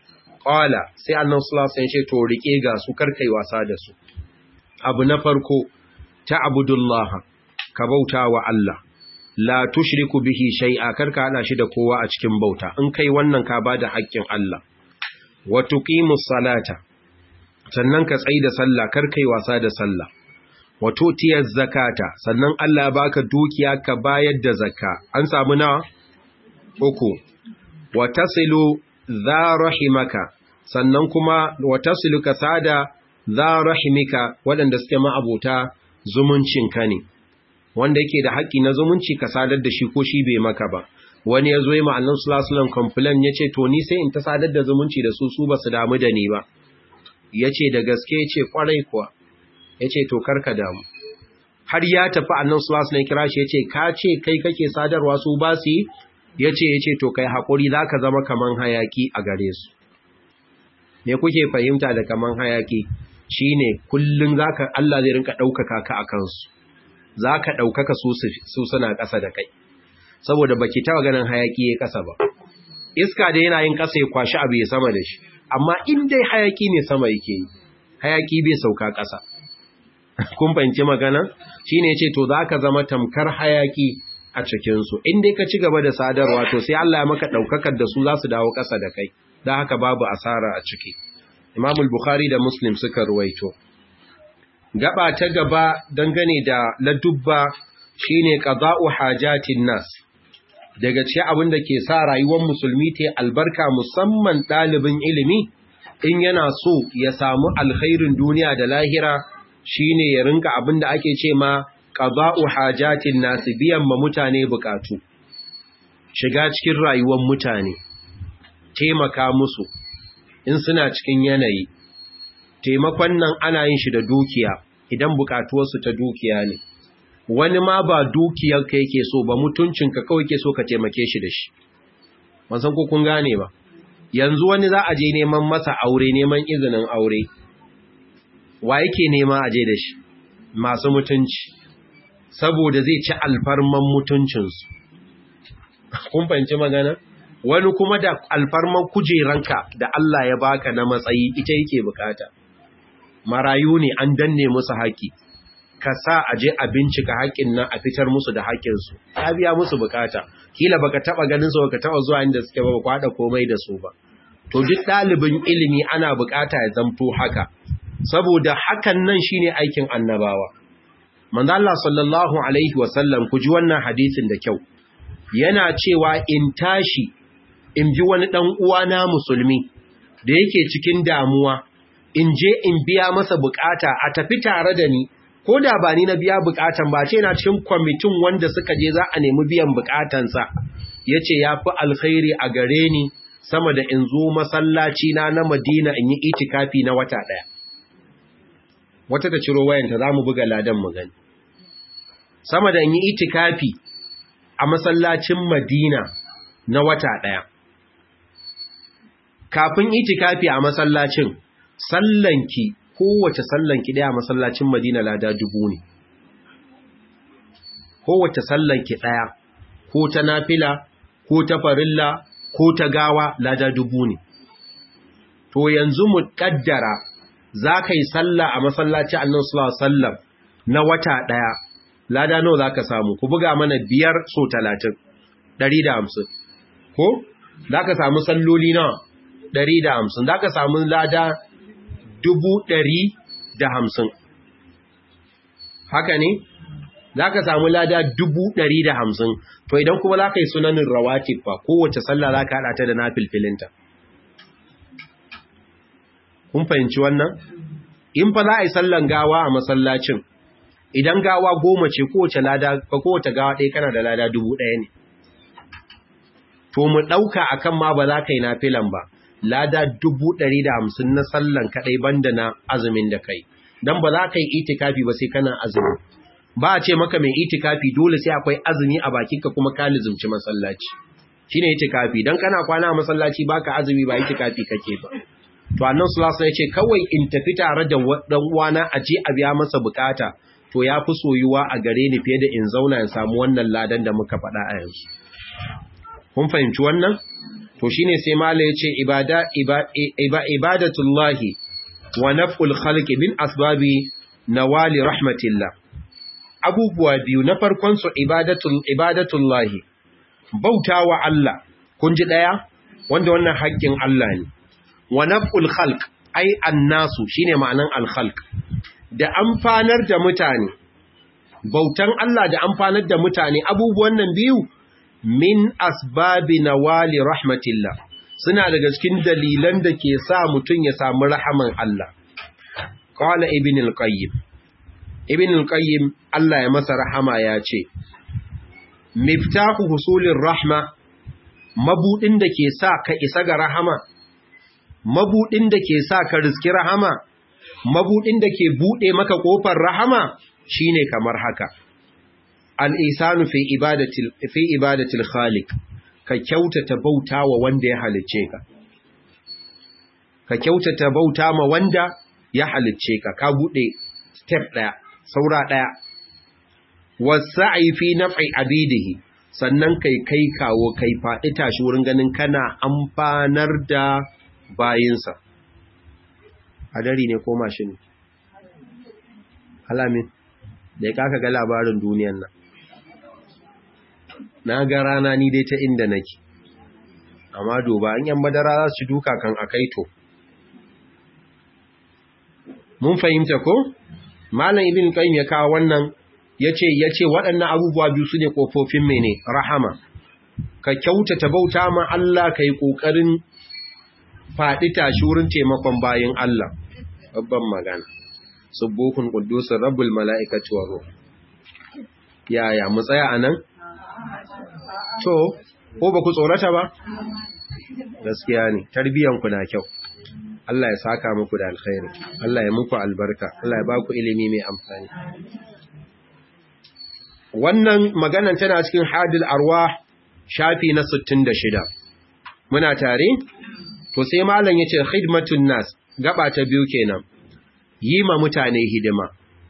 qala sai annabi sallallahu alaihi wasallam ya ce to rike ga su karkai wasa da su abu na farko ta abudullaha ka bauta wa Allah la tushriku bihi shay'a karka hada shi da kowa a cikin bauta in kai wannan ka bada haƙƙin Allah wa tuqimus salata sannan ka tsaida sallah karkai wasa da sallah wa tutiyaz zakata sannan Allah baka dukiya ka bayar da zakka an samu nawa uku wa tasilu dha rahimaka sannan kuma wa tasilu kasada dha rahimika waɗanda suke ma'abota zumuncinka ne wanda yake da haƙƙi na zumunci ka sadar da shi ko shi bai maka ba wani ya zo yi ma'annan sulasulan complain ya ce to ni sai in ta sadar da zumunci da su su ba su damu da ni ba ya ce da gaske ya ce ƙwarai kuwa ya ce to karka damu har ya tafi annan sulasulan kira shi ya ce ka ce kai kake sadarwa su ba su yi ya ce ya ce to kai haƙuri za ka zama kaman hayaƙi a gare su me kuke fahimta da kaman hayaƙi shine kullum zaka Allah zai rinka ɗaukaka ka a kansu za ka ɗaukaka su suna ƙasa da kai saboda baki taɓa ganin hayaƙi ya ƙasa ba iska da yana yin ƙasa ya kwashi abu ya sama da shi amma in dai hayaƙi ne sama yake yi hayaƙi bai sauka ƙasa kun fahimci magana shi ne ce to za ka zama tamkar hayaƙi a cikinsu in dai ka ci gaba da sadarwa to sai Allah ya maka ɗaukakar da su za su dawo ƙasa da kai don haka babu asara a ciki imamul bukhari da muslim suka ruwaito gaba ta gaba dangane da ladubba shine qada'u hajatin nas daga cikin abin da ke sa rayuwar musulmi ta albarka musamman ɗalibin ilimi in yana so ya samu alkhairin duniya da lahira shine ya rinka abin da ake ce ma qada'u hajatin nas biyan ma mutane bukatu shiga cikin rayuwar mutane taimaka musu in suna cikin yanayi taimakon nan ana yin shi da dukiya idan bukatuwarsu ta dukiya ne wani ma ba dukiyar ka yake so ba mutuncinka kawai ke so ka taimake shi da shi san ko kun gane ba yanzu wani za a je neman masa aure neman izinin aure wa yake nema a je da shi masu mutunci saboda zai ci alfarman mutuncinsu kun fahimci magana wani kuma da alfarman kujeranka da Allah ya baka na matsayi ita yake bukata marayu ne an danne musu haƙi ka sa a je a bincika haƙin nan a fitar musu da haƙinsu ya biya musu bukata kila baka taba ganin su baka taba zuwa inda suke ba ba kwada komai da su ba to duk ɗalibin ilimi ana bukata ya zamto haka saboda hakan nan shine aikin annabawa manzo Allah sallallahu alaihi wasallam ku ji wannan hadisin da kyau yana cewa in tashi in ji wani dan uwana musulmi da yake cikin damuwa in je in biya masa bukata a tafi tare da ni ko da ba ni na biya bukatan ba ce na cikin kwamitin wanda suka je za a nemi biyan bukatansa ya ce ya fi alkhairi a gare ni sama da in zo masallaci na na madina in yi itikafi na wata ɗaya wata ta ciro wayanta za mu buga ladan mu gani sama da in yi itikafi a masallacin madina na wata ɗaya kafin itikafi a masallacin sallanki kowace sallanki daya masallacin Madina lada dubu ne kowace sallanki daya ko ta nafila ko ta farilla ko ta gawa lada dubu ne to yanzu mu kaddara zaka yi sallah a masallacin Annabi sallallahu alaihi wasallam na wata daya lada nawa zaka samu ku buga mana biyar so 30 150 ko zaka samu salloli nawa 150 zaka samu lada dubu ɗari da hamsin. Haka ne? Za ka samu lada dubu ɗari da hamsin, to idan kuma za ka yi sunanin rawatib fa kowace sallah za ka haɗa ta da na filfilinta. Kun fahimci wannan? In fa za a yi sallan gawa a masallacin, idan gawa goma ce kowace lada, fa kowace gawa ɗaya kana da lada dubu ɗaya ne. To mu ɗauka akan ma ba za ka yi na filan ba, lada dubu ɗari da hamsin na sallan kaɗai banda na azumin da kai don ba za ka yi itikafi ba sai kana azumi ba a ce maka mai itikafi dole sai akwai azumi a bakinka kuma ka lizumci masallaci shi ne itikafi don kana kwana a masallaci baka azumi ba itikafi kake ba to annan sulasa ya ce kawai in tafi tare da ɗan uwana a je a biya masa bukata to ya fi soyuwa a gare ni fiye da in zauna in samu wannan ladan da muka faɗa a yanzu kun fahimci wannan to shine sai mala yace ibada ibadatullahi wa naf'ul khalqi bin asbabi nawali rahmatillah abubuwa biyu na farkon su ibadatul ibadatullahi bautawa Allah kun ji daya wanda wannan haƙƙin Allah ne wa naf'ul khalq ai annasu shine ma'anan al khalq da amfanar da mutane bautan Allah da amfanar da mutane abubuwan nan biyu min asbabi nawali rahmatillah suna daga cikin dalilan da ke sa mutum ya samu rahaman Allah qala ibn al-qayyim ibn al-qayyim Allah ya masa rahama ya ce miftahu husulir rahma mabudin da ke sa ka isa ga rahama mabudin da ke sa ka riski rahama mabudin da ke bude maka kofar rahama shine kamar haka al-ihsanu fi ibadatil fi ibadatil khaliq ka kyautata bauta wa wanda ya halicce ka ka kyautata bauta ma wanda ya halicce ka ka bude step daya saura daya wasa'i fi naf'i abidihi sannan kai kai kawo kai faɗi tashi wurin ganin kana amfanar da bayinsa hadari ne ko mashin alamin da ya kaka ga labarin duniyan nan na ga rana ni dai ta inda nake amma duba an yan madara za su duka kan akaito mun fahimta ko malam ibn qayyim ya kawo wannan yace yace waɗannan abubuwa biyu sune kofofin mene rahama ka kyautata bauta ma Allah kai kokarin faɗi tashi wurin taimakon bayin Allah babban magana subuhun quddusur rabbul malaikati wa ruh yaya mu tsaya anan to ko ba ku tsorata ba gaskiya ne tarbiyan ku na kyau Allah ya saka muku da alkhairi Allah ya muku albarka Allah ya baku ilimi mai amfani wannan maganan tana cikin hadil arwah shafi na 66 muna tare to sai malam yace khidmatun nas gaba ta biyu kenan yi ma mutane hidima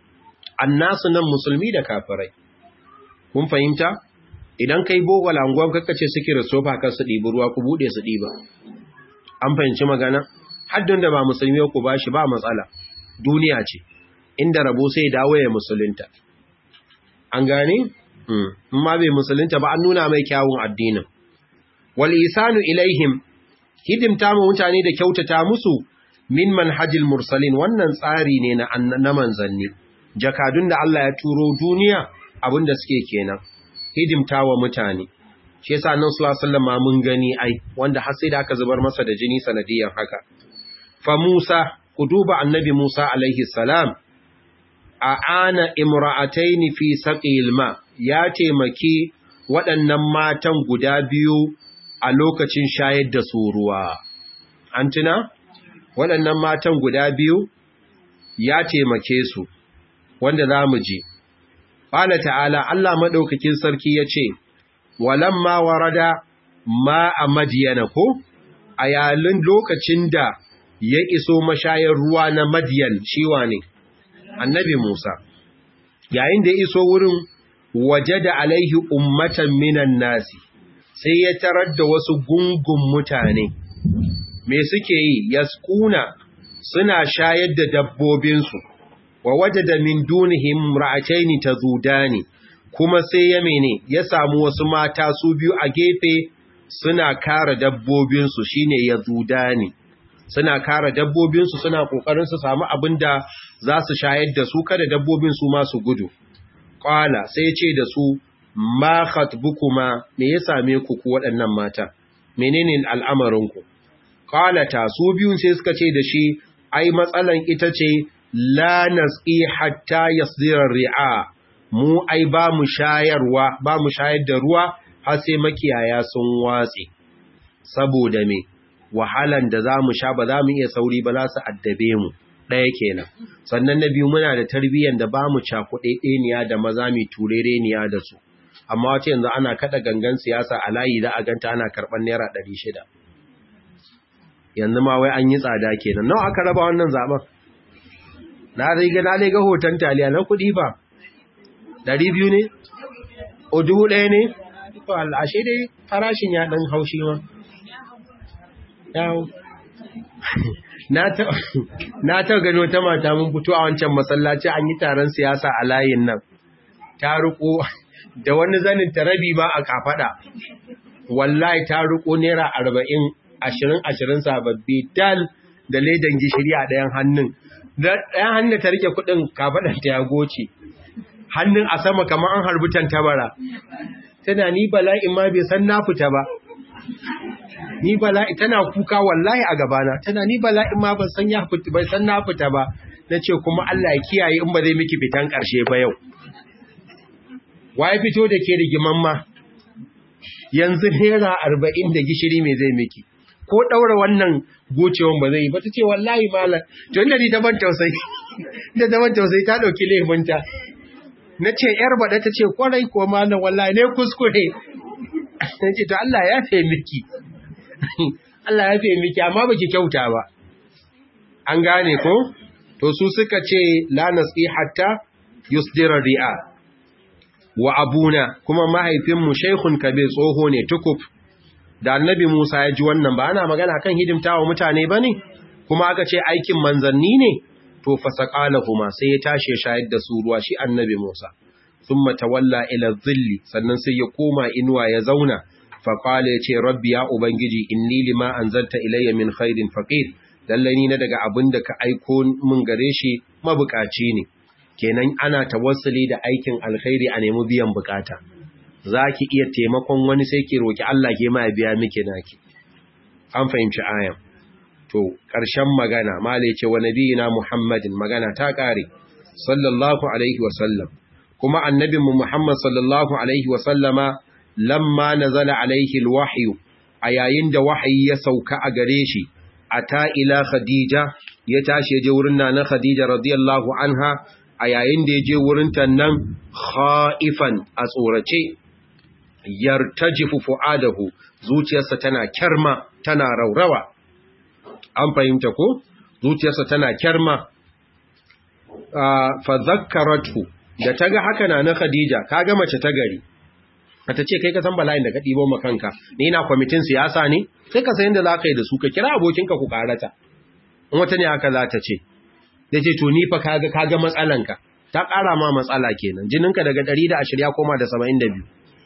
annasu nan musulmi da kafirai kun fahimta idan kai bogo langon kakkace suke sofa kan su ɗibi ruwa ku buɗe su ɗiba an fahimci magana haddun da ba musulmi ku ba shi ba matsala duniya ce inda rabo sai dawo ya musulunta an gane in ma bai musulunta ba an nuna mai kyawun addinin wal isanu ilaihim hidimta mu mutane da kyautata musu min manhajil mursalin wannan tsari ne na na manzanni jakadun da Allah ya turo duniya abinda suke kenan hidimta wa mutane shi yasa nan sallallahu alaihi wasallam mun gani ai wanda har sai da aka zubar masa da jini sanadiyan haka fa Musa ku duba annabi Musa alaihi salam a ana imra'ataini fi saqil ma ya taimaki waɗannan matan guda biyu a lokacin shayar da su ruwa an tuna waɗannan matan guda biyu ya taimake su wanda za mu ji Ƙwala ta'ala Allah maɗaukakin sarki ya ce, Walamma warada ma a madiyana ko, a yalin lokacin da ya iso mashayar ruwa na madiyan shiwa ne, annabi Musa, yayin da ya iso wurin waje da alaihi ummatan minan nasi, sai ya tarar da wasu gungun mutane, me suke yi, yaskuna suna shayar da dabbobinsu. wa wajada min dunihim ra'ataini tazudani kuma sai ya mene ya samu wasu mata su biyu a gefe suna kare dabbobin su shine yazudani suna kare dabbobin su suna kokarin su samu abinda za su shayar da su kada dabbobin su ma su gudu qala sai ya ce da su ma khatbukuma me ya same ku ku waɗannan mata menene al'amarin ku qala ta su biyun sai suka ce da shi ai matsalan ita ce la nasqi hatta yasdira ri'a mu ai ba mu shayarwa ba mu shayar da ruwa har sai makiyaya sun watse saboda me wahalan da za mu sha ba za mu iya sauri ba za su addabe mu ɗaya kenan sannan na biyu muna da tarbiyyar da ba mu cakuɗe ɗeniya da maza mai turereniya da su amma wace yanzu ana kaɗa gangan siyasa a layi za a ganta ana karɓar naira ɗari shida yanzu ma wai an yi tsada kenan nawa aka raba wannan zaben na riga na ga hoton taliya na kuɗi ba ɗari biyu ne o dubu ɗaya ne to ashe dai farashin ya ɗan haushi ma yawo na ta gano ta mata mun fito a wancan masallaci an yi taron siyasa a layin nan ta riko da wani zanin ta rabi ba a kafada wallahi ta riko naira arba'in ashirin ashirin sababbi dal da ledan gishiri a ɗayan hannun ɗayan hannun ta rike kuɗin kafaɗar ta ya goce hannun a sama kamar an harbi tantabara tana ni bala'in ma bai san na fita ba ni bala'i tana kuka wallahi a gabana tana ni bala'in ma ban san ya fita bai san na fita ba nace kuma Allah ya kiyaye in ba zai miki fitan karshe ba yau waye fito da ke rigiman ma yanzu naira 40 da gishiri me zai miki ko daura wannan gocewan ba zai yi ba tace wallahi malam to inda ni ta ban tausayi da ta ban tausayi ta dauki laifinta nace yar bada tace kwarai ko malam wallahi ne kuskure nace to Allah ya fe miki Allah ya fiye miki amma baki kyauta ba an gane ko to su suka ce la nasi hatta yusdira ri'a wa abuna kuma mahaifinmu shaykhun kabir tsoho ne tukuf da annabi Musa ya ji wannan ba ana magana kan hidimtawa mutane bane kuma aka ce aikin manzanni ne to fasaqalahuma sai ya tashi ya shayar da su ruwa shi annabi Musa thumma tawalla ila dhilli sannan sai ya koma inuwa ya zauna faƙala ya ce rabbi ya ubangiji inni lima an zalta ilayya min khairin faƙir lallai ni na daga abin da ka aiko min gare shi mabukaci ne kenan ana tawassuli da aikin alkhairi a nemi biyan bukata za ki iya taimakon wani sai ki roki Allah ke ma biya miki naki an fahimci ayan to ƙarshen magana mala ya ce wa nabiyina muhammadin magana ta ƙare sallallahu alaihi wa sallam kuma annabinmu muhammad sallallahu alaihi wa sallama lamma nazala alaihi alwahyu a yayin da wahayi ya sauka a gare shi ata ila khadija ya tashi je wurin nana khadija radiyallahu anha a yayin da ya je wurin ta nan khaifan a tsorace yartajifu fuadahu zuciyarsa tana kyarma tana raurawa an fahimta ko zuciyarsa tana kyarma fa zakkaratu da taga haka nana khadija kaga mace ta gari ta ce kai ka san bala'in da ka ɗibo ma kanka ni ina kwamitin siyasa ne sai ka san yadda za ka yi da su ka kira abokinka ku karata in wata ne haka za ta ce da ce to ni fa kaga kaga matsalanka ta ƙara ma matsala kenan jininka daga 120 ya koma da 72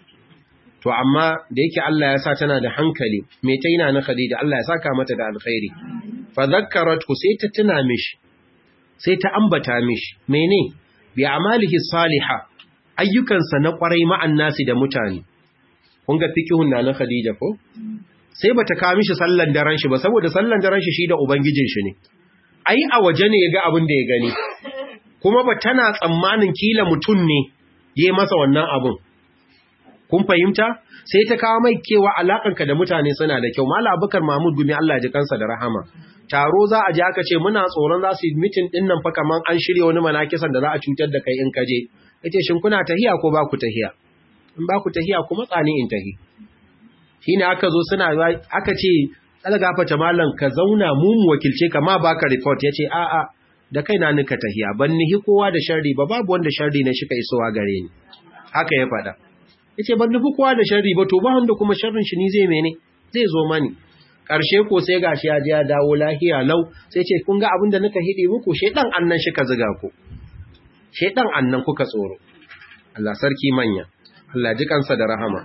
to amma da yake Allah ya sa tana da hankali me ta yana na Khadija Allah ya saka mata da alkhairi fa zakkaratu sai ta tuna mishi sai ta ambata mishi mene bi amalihi salihah ayyukansa na kwarai ma'an nasi da mutane. Kun ga fikihun na na Khadija ko? Sai bata kawo mishi sallan daren shi ba saboda sallan daren shi shi da ubangijin shi ne. Ai a waje ne ya ga abin da ya gani. Kuma ba tana tsammanin kila mutum ne yayi masa wannan abin. Kun fahimta? Sai ta kawo mai kewa alakanka da mutane suna da kyau. Mala Abubakar Mahmud Gumi Allah ji kansa da rahama. Taro za a je aka ce muna tsoron za su yi mitin din nan fa kaman an shirya wani manakisan da za a cutar da kai in ka je. yace shin kuna tahiya ko ba ku tahiya in ba ku tahiya kuma tsani in tahi shine aka zo suna aka ce algafata mallan ka zauna mu mu wakilce ka ma baka report yace a a da kaina nika tahiya ban nihi kowa da sharri ba babu wanda sharri ne shika isowa gare ni haka ya fada yace ban nufi kowa da sharri ba to ba wanda kuma sharrin shi ni zai mene zai zo mani karshe ko sai gashi ya je ya dawo lahiya lau sai ce kun ga abin da nika hidi muku shedan annan shi ka ziga ku shedan annan kuka tsoro Allah sarki manya Allah ji kansa da rahama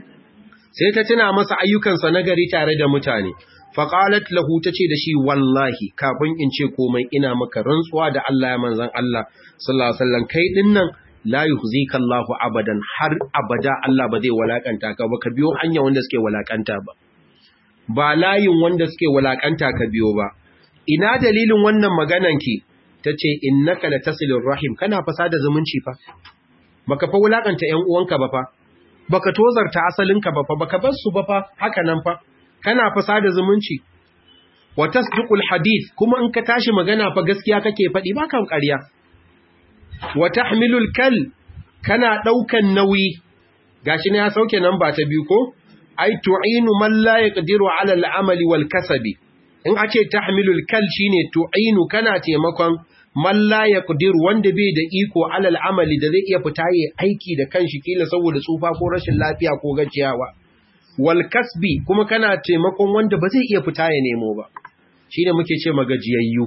sai ta tuna masa ayyukansa na gari tare da mutane faqalat lahu tace da shi wallahi kafin in ce komai ina maka rantsuwa da Allah ya manzon Allah sallallahu alaihi wasallam kai dinnan la yuhzika Allahu abadan har abada Allah ba zai walakanta ka ba ka biyo hanya wanda suke walakanta ba ba layin wanda suke walakanta ka biyo ba ina dalilin wannan maganan ki tace innaka latasilur rahim kana fasada zumunci fa baka fa wulakanta ƴan uwanka ba fa baka tozarta asalinka ba fa baka bar su ba fa haka nan fa kana fasada zumunci wa tasdiqul hadith kuma in ka tashi magana fa gaskiya kake faɗi ba kan ƙarya wa tahmilul kal kana daukan nauyi gashi ne ya sauke nan ba ta biyu ko ai tu'inu man la yaqdiru ala al-amali wal kasabi in ace tahmilul kal shine tu'inu kana taimakon man la yaqdiru wanda bai da iko ala al-amali da zai iya fita yi aiki da kanshi kila saboda tsufa ko rashin lafiya ko gajiyawa wal kasbi kuma kana taimakon wanda ba zai iya fita ya nemo ba shine muke ce magajiyayyu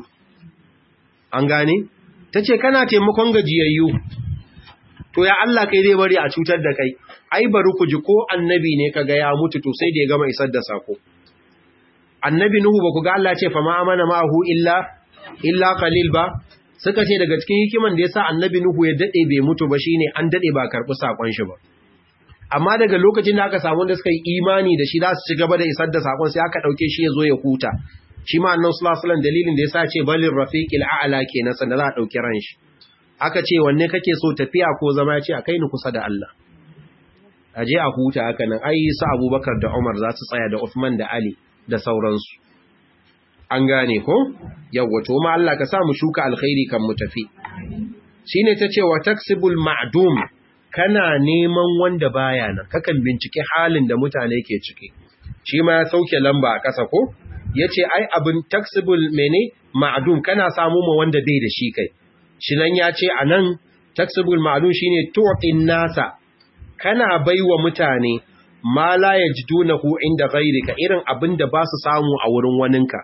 an gane tace kana taimakon gajiyayyu to ya Allah kai zai bari a cutar da kai ai bari ku ji ko annabi ne kaga ya mutu to sai da ya gama isar da sako annabi nuhu ba ku ga Allah ce fa ma amana ma'ahu illa illa qalil ba suka ce daga cikin hikiman da yasa annabi nuhu ya dade bai mutu ba shine an dade ba karbi sakon shi ba amma daga lokacin da aka samu da suka yi imani da shi za su ci gaba da isar da sakon sai aka dauke shi ya zo ya huta shi ma annabi sallallahu alaihi wasallam dalilin da yasa ce balir rafiqil a'la kenan sanda za a dauki ran shi aka ce wanne kake so tafiya ko zama ya ce a kai ni kusa da Allah aje a huta haka nan ai su Abubakar da Umar za su tsaya da Uthman da Ali da sauransu an gane ko yawwa to ma Allah ka sa mu shuka alkhairi kan mu tafi shine tace wa taksibul ma'dum kana neman wanda baya nan kakan bincike halin da mutane ke ciki shi ma ya sauke lamba a ƙasa ko yace ai abin taksibul mene ma'dum kana samu ma wanda bai da shi kai shi nan yace anan taksibul ma'dum shine tu'tin nasa kana baiwa mutane ma la yajidunahu inda ghayrika irin abin da ba su samu a wurin waninka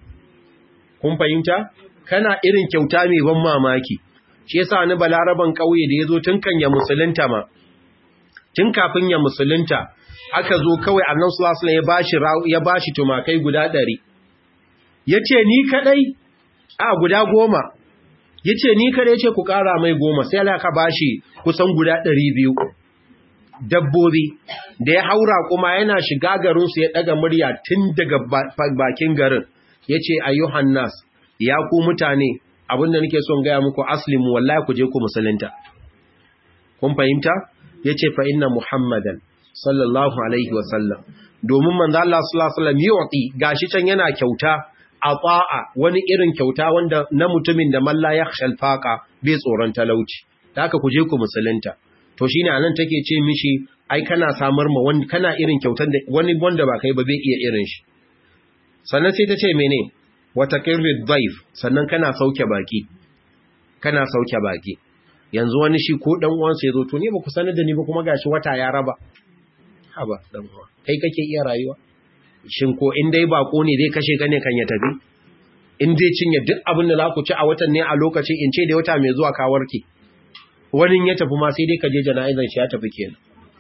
kun fahimta kana irin kyauta mai ban mamaki shi yasa ni balaraban kauye da yazo tun kan ya musulunta ma tun kafin ya musulunta aka zo kawai annabi sallallahu alaihi wasallam ya bashi ya bashi tumakai guda 100 yace ni kadai a guda goma yace ni kadai yace ku kara mai goma sai Allah ka bashi kusan guda 200 dabbobi da ya haura kuma yana shiga garinsu ya ɗaga murya tun daga bakin garin ya ce ayyuhan nas ya ku mutane abinda nake son gaya muku aslimu wallahi ku je ku musulunta kun fahimta ya ce fa inna muhammadan sallallahu alaihi wasallam domin manzo Allah sallallahu alaihi wasallam yu'ti gashi can yana kyauta a ta'a wani irin kyauta wanda na mutumin da malla yakhshal faqa bai tsoron talauci haka ku je ku musulunta to shi ne a nan take ce mishi ai kana samar ma wani kana irin kyautar da wani wanda ba kai ba bai iya irin shi sannan sai ta ce mene wata kirrid dhaif sannan kana sauke baki kana sauke baki yanzu wani shi ko dan uwansa yazo to ne ba ku sanar da ni ba kuma gashi wata ya raba haba dan uwa kai kake iya rayuwa shin ko in dai bako ne zai kashe ka ne kan ya tafi in dai cinye duk abin da za ku ci a watan ne a lokacin in ce da wata mai zuwa ka warke wani ya tafi ma sai dai ka je jana'izar shi ya tafi kenan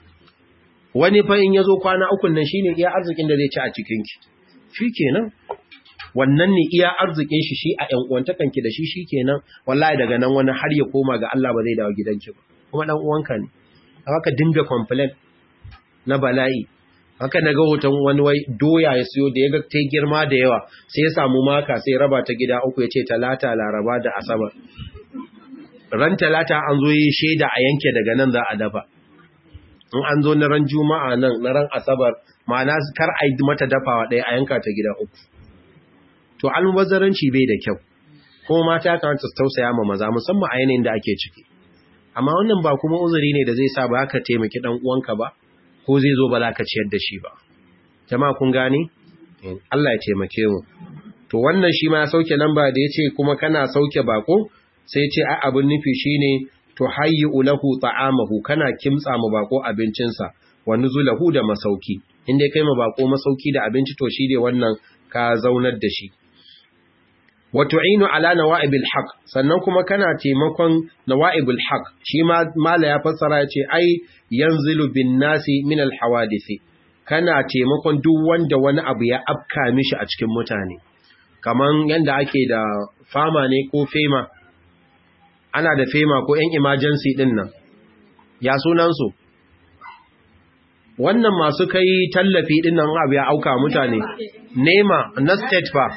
wani fa in yazo kwana ukun nan shine iya arzikin da zai ci a cikin ki shikenan wannan ne iya arzikin shi shi a ƴan uwantakan ki da shi shikenan wallahi daga nan wani har ya koma ga Allah ba zai dawo gidanki ba kuma dan uwanka ne haka dinga complain na bala'i haka naga hoton wani wai doya ya siyo da yaga ta girma da yawa sai ya samu maka sai raba ta gida uku ya ce talata laraba da asabar ran talata an zo yi shaida a yanke daga nan za a dafa in an zo na ran juma'a nan na ran asabar ma'ana kar a yi mata dafawa ɗaya a yanka ta gida uku to almubazzaranci bai da kyau kuma mata kan su tausaya ma maza musamman a yanayin da ake ciki amma wannan ba kuma uzuri ne da zai sa ba ka taimaki dan uwanka ba ko zai zo ba za ka ciyar da shi ba jama'a kun gane Allah ya taimake mu to wannan shi ma ya sauke lamba da yace kuma kana sauke bako sai ce ai abin nufi shine to hayyu lahu ta'amahu kana kimtsa mu bako abincinsa wa nuzulahu da masauki inda kai mu bako masauki da abinci to shi ne wannan ka zaunar da shi wa tu'inu ala nawa'ibil haqq sannan kuma kana taimakon nawa'ibul haqq shi ma mala ya fassara ya ce ai yanzilu bin nasi min al hawadisi kana taimakon duk wanda wani abu ya afka mishi a cikin mutane kaman yanda ake da fama ne ko fema ana da fema ko ‘yan emergency ɗin nan, ya sunansu? Wannan masu kai tallafi ɗin nan abu ya auka mutane, nema na state fa,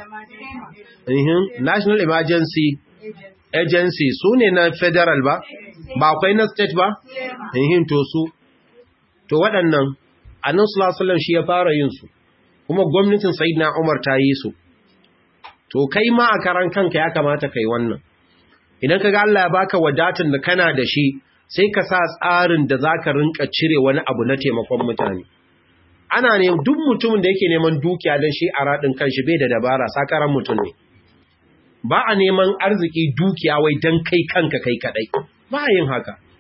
National Emergency Agency su ne na federal ba, ba akwai na state ba? to su, to waɗannan, annan sulasalan shi ya fara yin su, kuma gwamnatin Said na Umar ta yi su, to kai ma a karan kanka ya kamata kai wannan. idan ka ga Allah ya baka wadatar da kana da shi sai ka sa tsarin da zaka rinka cire wani abu na taimakon mutane ana ne duk mutumin da yake neman dukiya don shi a radin kanshi bai da dabara sakaran mutum ne ba a neman arziki dukiya wai don kai kanka kai kadai ba a yin haka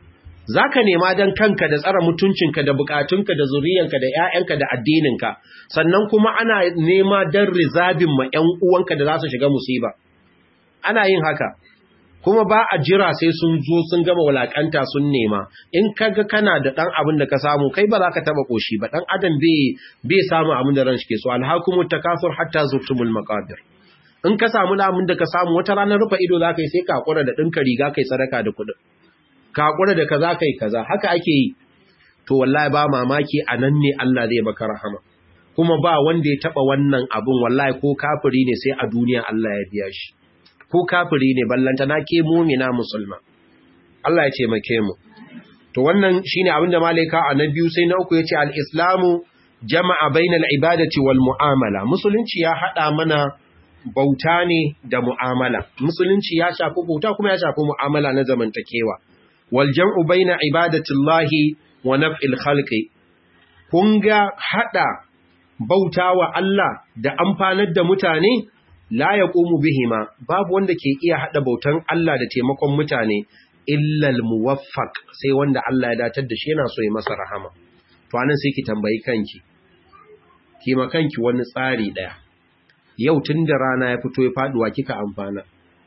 zaka nema dan kanka da tsara mutuncinka da bukatunka da zuriyanka da ƴaƴanka da addininka sannan kuma ana nema dan rizabin ma ƴan uwanka da za su shiga musiba ana yin haka kuma ba a jira sai sun zo sun gama walakanta sun nema in kaga kana da dan abin da ka samu kai ba za ka taba koshi ba dan adam bai bai samu abin da ran shi ke so alhakumut takasur hatta zurtumul maqabir in ka samu abin da ka samu wata ranar rufa ido za ka yi sai ka hakura da dinka riga kai sadaka da kuɗin ka hakura da kaza kai kaza haka ake yi to wallahi ba mamaki anan ne Allah zai baka rahama kuma ba wanda ya taba wannan abun wallahi ko kafiri ne sai a duniya Allah ya biya shi ko kafiri ne ballanta na ke mumina musulma Allah ya ce make mu to wannan shine abinda malaika a na biyu sai na uku yace al-islamu jama'a bainal ibadati wal mu'amala musulunci ya hada mana bauta ne da mu'amala musulunci ya shafi bauta kuma ya shafi mu'amala na zamantakewa wal jam'u baina ibadatillahi wa naf'il khalqi kun ga hada bautawa Allah da amfanar da mutane la ya ƙomu bihima babu wanda ke iya haɗa bautan Allah da taimakon mutane illal muwaffaq sai wanda Allah ya datar da shi yana so ya masa rahama to anan sai ki tambayi kanki ki ma kanki wani tsari daya yau tun da rana ya fito ya faduwa kika amfana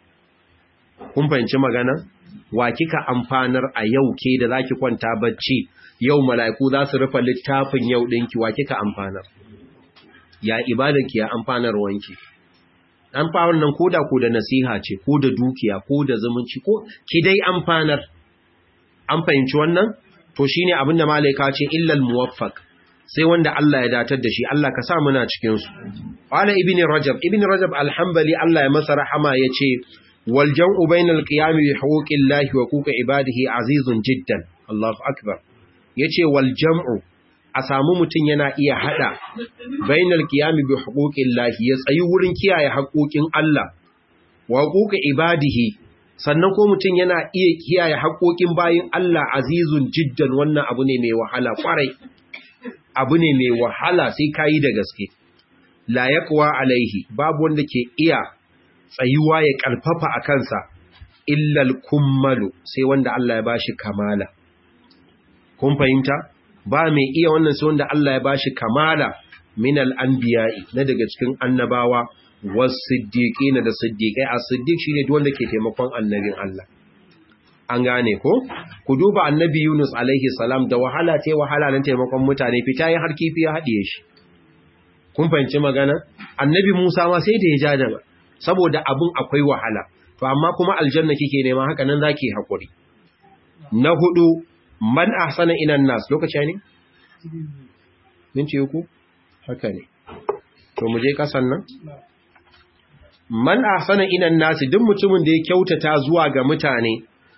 kun fahimci magana wa kika amfanar a yau ke da zaki kwanta bacci yau mala'iku za su rufe littafin yau ɗinki wa kika amfanar ya ibadanki ya amfanar wanki an fa wannan koda ko da nasiha ce ko da dukiya ko da zumunci ko ki dai amfanar an fahimci wannan to shine abin da malaika ce illal muwaffaq sai wanda Allah ya datar da shi Allah ka sa muna cikin su qala ibn rajab ibn rajab alhambali Allah ya masa rahama yace wal jam'u bainal qiyami bi huquqillahi wa huquqi ibadihi azizun jiddan Allahu akbar yace wal jam'u a samu mutum yana iya hada bainar kiyami bi huquqillahi ya tsayi wurin kiyaye haƙoƙin Allah wa huquqi ibadihi sannan ko mutum yana iya kiyaye haƙoƙin bayin Allah azizun jiddan wannan abu ne mai wahala kwarai abu ne mai wahala sai kayi da gaske la yaqwa alaihi babu wanda ke iya tsayuwa ya karfafa a kansa illal kummalu sai wanda Allah ya bashi kamala kun fahimta ba mai iya wannan sai wanda Allah ya bashi kamala min al-anbiya'i na daga cikin annabawa was-siddiqina da siddiqai as-siddiq shine duk wanda ke taimakon annabin Allah an gane ko ku duba annabi Yunus alaihi salam da wahala ce wahala nan taimakon mutane fita yin har kifi ya haɗiye shi kun fahimci magana annabi Musa ma sai da ya ja da saboda abin akwai wahala to amma kuma aljanna kike nema haka nan zaki hakuri na hudu man ahsana inan nas lokaci ne minti uku haka ne to mu je kasan nan man ahsana inan nas duk mutumin da ya kyautata zuwa ga mutane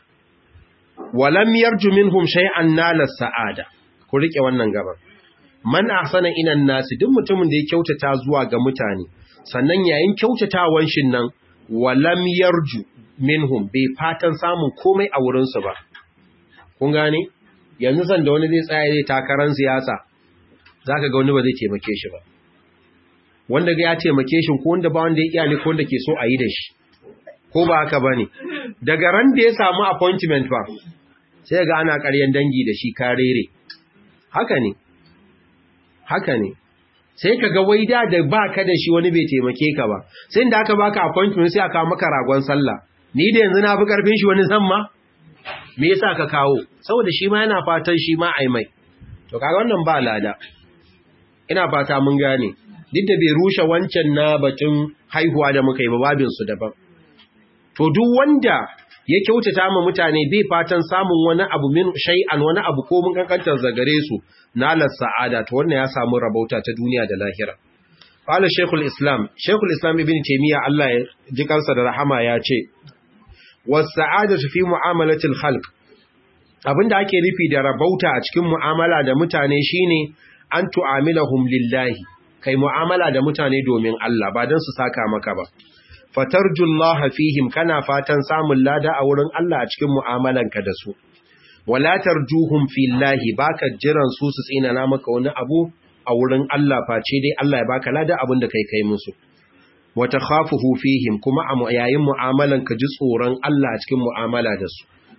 walam yarju minhum shay'an nala sa'ada ku rike wannan gaban man ahsana inan nas duk mutumin da ya kyautata zuwa ga mutane sannan yayin kyautatawan shin nan walam yarju minhum bai fatan samun komai a wurinsu ba kun gane yanzu san da wani zai tsaya zai takarar siyasa zaka ga wani ba zai taimake shi ba wanda ga ya taimake shi ko wanda ba wanda ya iyali ko wanda ke so a yi da shi ko ba haka bane daga ran da ya samu appointment ba sai ga ana ƙaryan dangi da shi karere haka ne haka ne sai ka ga waida da baka da shi wani bai taimake ka ba sai da aka baka appointment sai aka maka ragon sallah ni da yanzu na fi karfin shi wani zamma me yasa ka kawo saboda shi ma yana fatan shi ma ai mai to kaga wannan ba lada ina fata mun gane duk da bai rushe wancan na batun haihuwa da muka yi ba babin su daban to duk wanda ya kyautata ma mutane bai fatan samun wani abu min shay'an wani abu ko mun kankantar zagare su nalar sa'ada to wannan ya samu rabauta ta duniya da lahira qala shaykhul islam shaykhul islam ibn taymiya Allah ya ji kansa da rahama ya ce was-sa'adatu fi mu'amalatil khalq abinda ake nufi da rabauta a cikin mu'amala da mutane shine an tu'amilahum lillahi kai mu'amala da mutane domin Allah ba don su saka maka ba fatarjullaha fihim kana fatan samun lada a wurin Allah a cikin mu'amalanka da su wala tarjuhum fillahi baka jiran su su tsinana maka wani abu a wurin Allah face dai Allah ya baka lada abin da kai kai musu wata khafuhu fihim kuma a yayin mu'amalanka ji tsoron Allah a cikin mu'amala da su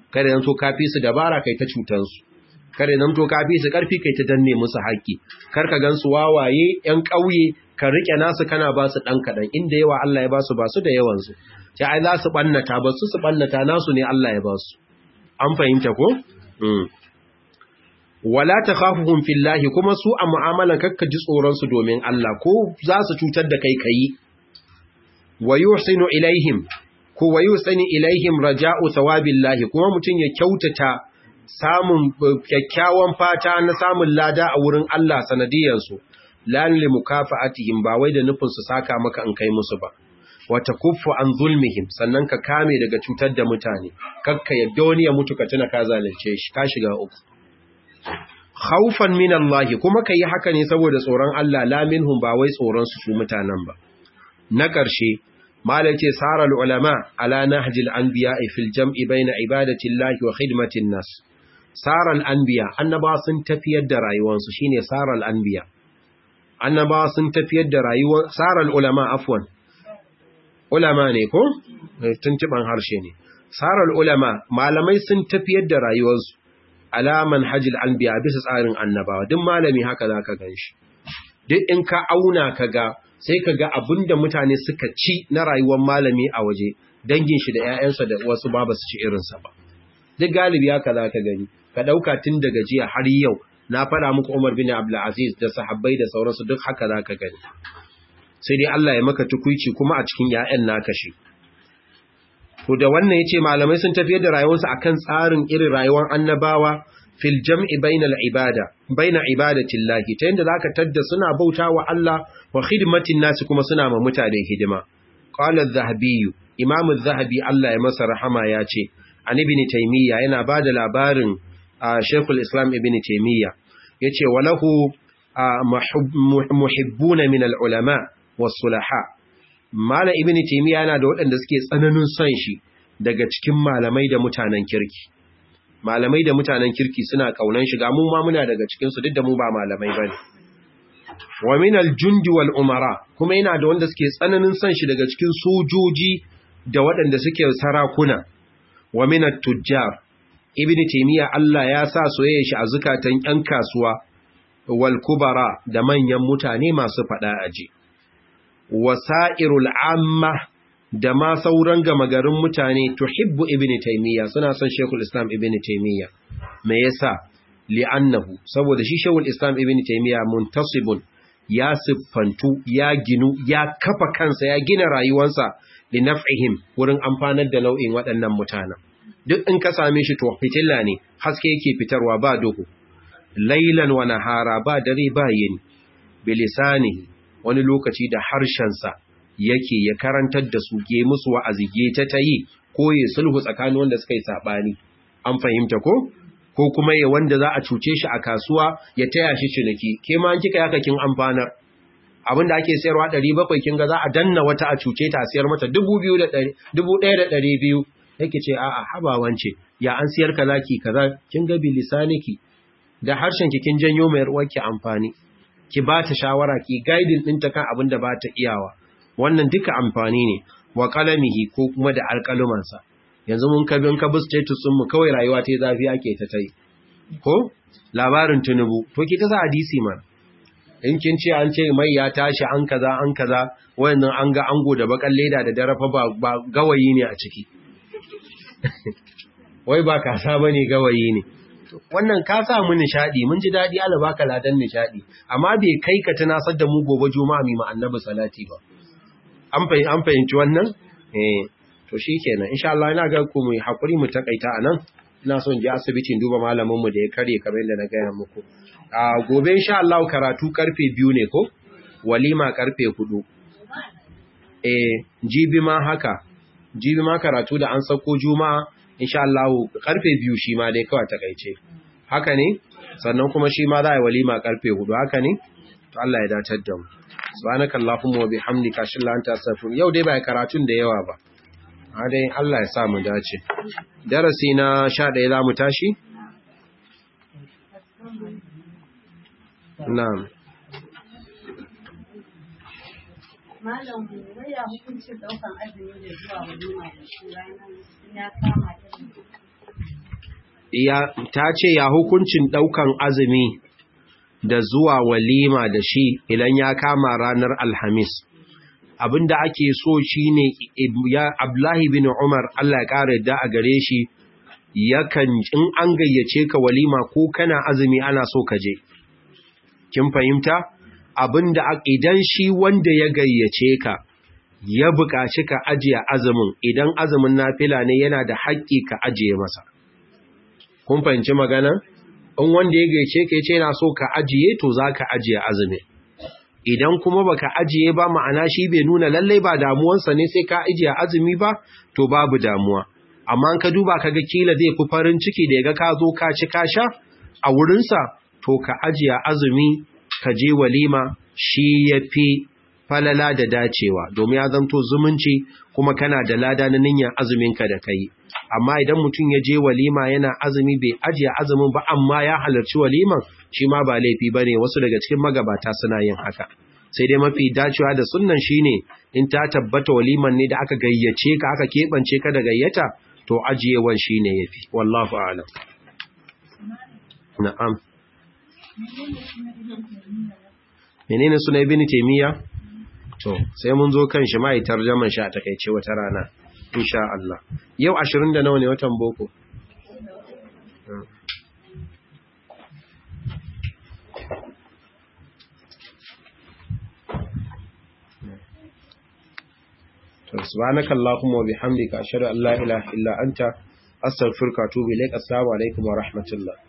kada zanto ka fi su dabara kai ta cutan su kada zanto ka fi su karfi kai ta danne musu haƙƙi kar ka gansu wawaye ƴan ƙauye ka rike nasu kana ba su dan kadan inda yawa Allah ya ba su ba su da yawan su sai ai za su bannata ba su su bannata nasu ne Allah ya ba su an fahimta ko wala takhafuhum fillahi kuma su a mu'amalan kakka ji tsoron su domin Allah ko za su cutar da kai kai wa yuhsinu ilaihim ko wa yusani ilaihim raja'u thawabillahi kuma mutun ya kyautata samun kyakkyawan fata na samun lada a wurin Allah sanadiyan su lan li mukafa'atihim ba wai da nufin su saka maka in kai musu ba wata kuffu an zulmihim sannan ka kame daga cutar da mutane kakka yadda wani ya mutu ka tuna ka zalunce shi ka shiga uku khaufan min Allah kuma kai haka ne saboda tsoron Allah la minhum ba wai tsoron su su mutanen ba na ƙarshe malai ce saral ulama ala nahjil anbiya fil jam'i baina ibadati Allah wa khidmatin nas saral anbiya annaba sun tafiyar da rayuwarsu shine saral anbiya annaba sun tafiyar da rayuwar saral ulama afwan ulama ne ko tuntuban harshe ne saral ulama malamai sun tafiyar da rayuwarsu alaman hajjil anbiya bisa tsarin annabawa duk malami haka zaka ganshi duk in ka auna kaga sai kaga abinda mutane suka ci na rayuwar malami a waje dangin shi da ƴaƴansa da wasu ba su ci irin sa ba duk galibi haka zaka gani ka dauka tun daga jiya har yau na fara muku Umar bin Abdul Aziz da sahabbai da sauransu duk haka zaka gani sai dai Allah ya maka tukuici kuma a cikin ƴaƴan naka shi to da wannan yace malamai sun tafiyar da rayuwarsu akan tsarin irin rayuwar annabawa fil jam'i bainal ibada baina ibadatillahi ta yanda zaka tadda suna bautawa Allah wa khidmatin nasi kuma suna ma mutane hidima qala az-zahabi imam az-zahabi Allah ya masa rahama yace an ibn taymiya yana bada labarin shaykhul islam ibn taymiya yace walahu muhibbuna min al-ulama was-sulaha Malam Ibn Taymiyyah yana da waɗanda suke tsananin son shi daga cikin malamai da mutanen kirki. Malamai da mutanen kirki suna kaunan shi ga mu ma muna daga cikin su duk da mu ba malamai bane. Wa min al-jundi wal umara kuma yana da wanda suke tsananin son shi daga cikin sojoji da waɗanda suke sarakuna. Wa min at-tujjar Ibn Taymiyyah Allah ya sa soyayya shi a zukatan ƴan kasuwa wal kubara da manyan mutane masu faɗa aji. wasa'irul amma da ma sauran gama garin mutane tuhibbu ibn taymiya suna son shekul islam ibn taymiya me yasa li'annahu saboda shi shekul islam ibn taymiya muntasibun ya siffantu ya ginu ya kafa kansa ya gina rayuwarsa li naf'ihim wurin amfanar da nau'in waɗannan mutanen duk in ka same shi to fitilla ne haske yake fitarwa ba duhu lailan wa nahara ba dare ba yini bilisanihi wani lokaci da harshensa yake ya karantar da su ge musu wa'azige ta ta yi ko ya sulhu tsakanin wanda suka yi saɓani an fahimta ko ko kuma ya wanda za a cuce shi a kasuwa ya taya shi ciniki ke ma an kika yaka kin amfanar abin da ake sayarwa ɗari bakwai kin ga za a danna wata a cuce ta siyar mata dubu biyu da ɗari dubu ɗaya da ɗari biyu yake ce a'a haba wance ya an siyar ka zaki kaza kin ga bilisaniki da harshen ki kin janyo mai ruwarki amfani ki ba ta shawara ki guiding ɗinta kan abin da ba ta iyawa wannan duka amfani ne wa qalamihi ko kuma da alƙalumansa yanzu mun kabin ka bi status mu kawai rayuwa ta zafi ake ta tai ko labarin tunubu to ki ta sa hadisi man in kin ce an ce mai ya tashi an kaza an kaza wayannan an ga ango da bakan leda da darafa ba, ba gawayi ne a ciki wai ba kasa bane gawayi ne wannan ka sa mu nishadi mun ji dadi Allah baka ladan nishadi amma bai kai ka tunasar da mu gobe juma'a mi annabi salati ba an fahimci an fahimci wannan eh to shikenan insha Allah ina ga ku mu hakuri mu takaita anan ina son je asibitin duba malamin mu da ya kare kamar yadda na gaya muku a gobe insha Allah karatu karfe biyu ne ko walima karfe hudu eh jibi ma haka jibi ma karatu da an sako juma'a insha Allah karfe biyu shi ma dai kawai takaice haka ne sannan kuma shi ma za a yi walima karfe hudu haka ne to Allah ya datar da mu subhanaka allahumma wa bihamdika ashhadu an la ilaha yau dai bai karatun da yawa ba a dai Allah ya sa mu dace darasi na 11 za mu tashi na'am Malam waya hukuncin daukan azumi da zuwa walima da shi ranar ya kama irin ya ta ce ya hukuncin daukan azumi da zuwa walima da shi idan ya kama ranar alhamis abinda ake so shine ya Abdullahi bin Umar Allah ya kare da a gare shi yakan in an gayyace ka walima ko kana azumi ana so ka je kin fahimta abinda idan shi wanda ya gayyace ka ya buƙaci ka ajiye azumin idan azumin nafila ne yana da haƙƙi ka ajiye masa kun fahimci magana in wanda ya gayyace ka yace yana so ka ajiye to zaka ajiye azumin idan kuma baka ajiye ba ma'ana shi bai nuna lallai ba damuwansa ne sai ka ajiye azumi ba to babu damuwa amma ka duba kaga kila zai fi farin ciki da yaga ka zo ka ci ka sha a wurinsa to ka ajiye azumi ka je walima shi yafi falala da dacewa domin ya zanto zumunci kuma kana da lada na niyyar azumin ka da kai amma idan mutum ya je walima yana azumi bai ajiye azumin ba amma ya halarci waliman shi ma ba laifi bane wasu daga cikin magabata suna yin haka sai dai mafi dacewa da sunnan shine in ta tabbata waliman ne da aka gayyace ka aka kebance ka da gayyata to ajiyewan shine yafi wallahu a'lam na'am menene sunan ibn taymiya to sai mun zo kan shi mai tarjaman shi a takeice wata rana insha Allah yau 20 da nawa ne watan boko سبحانك اللهم وبحمدك أشهد أن لا إله إلا أنت أستغفرك وأتوب إليك السلام عليكم ورحمة الله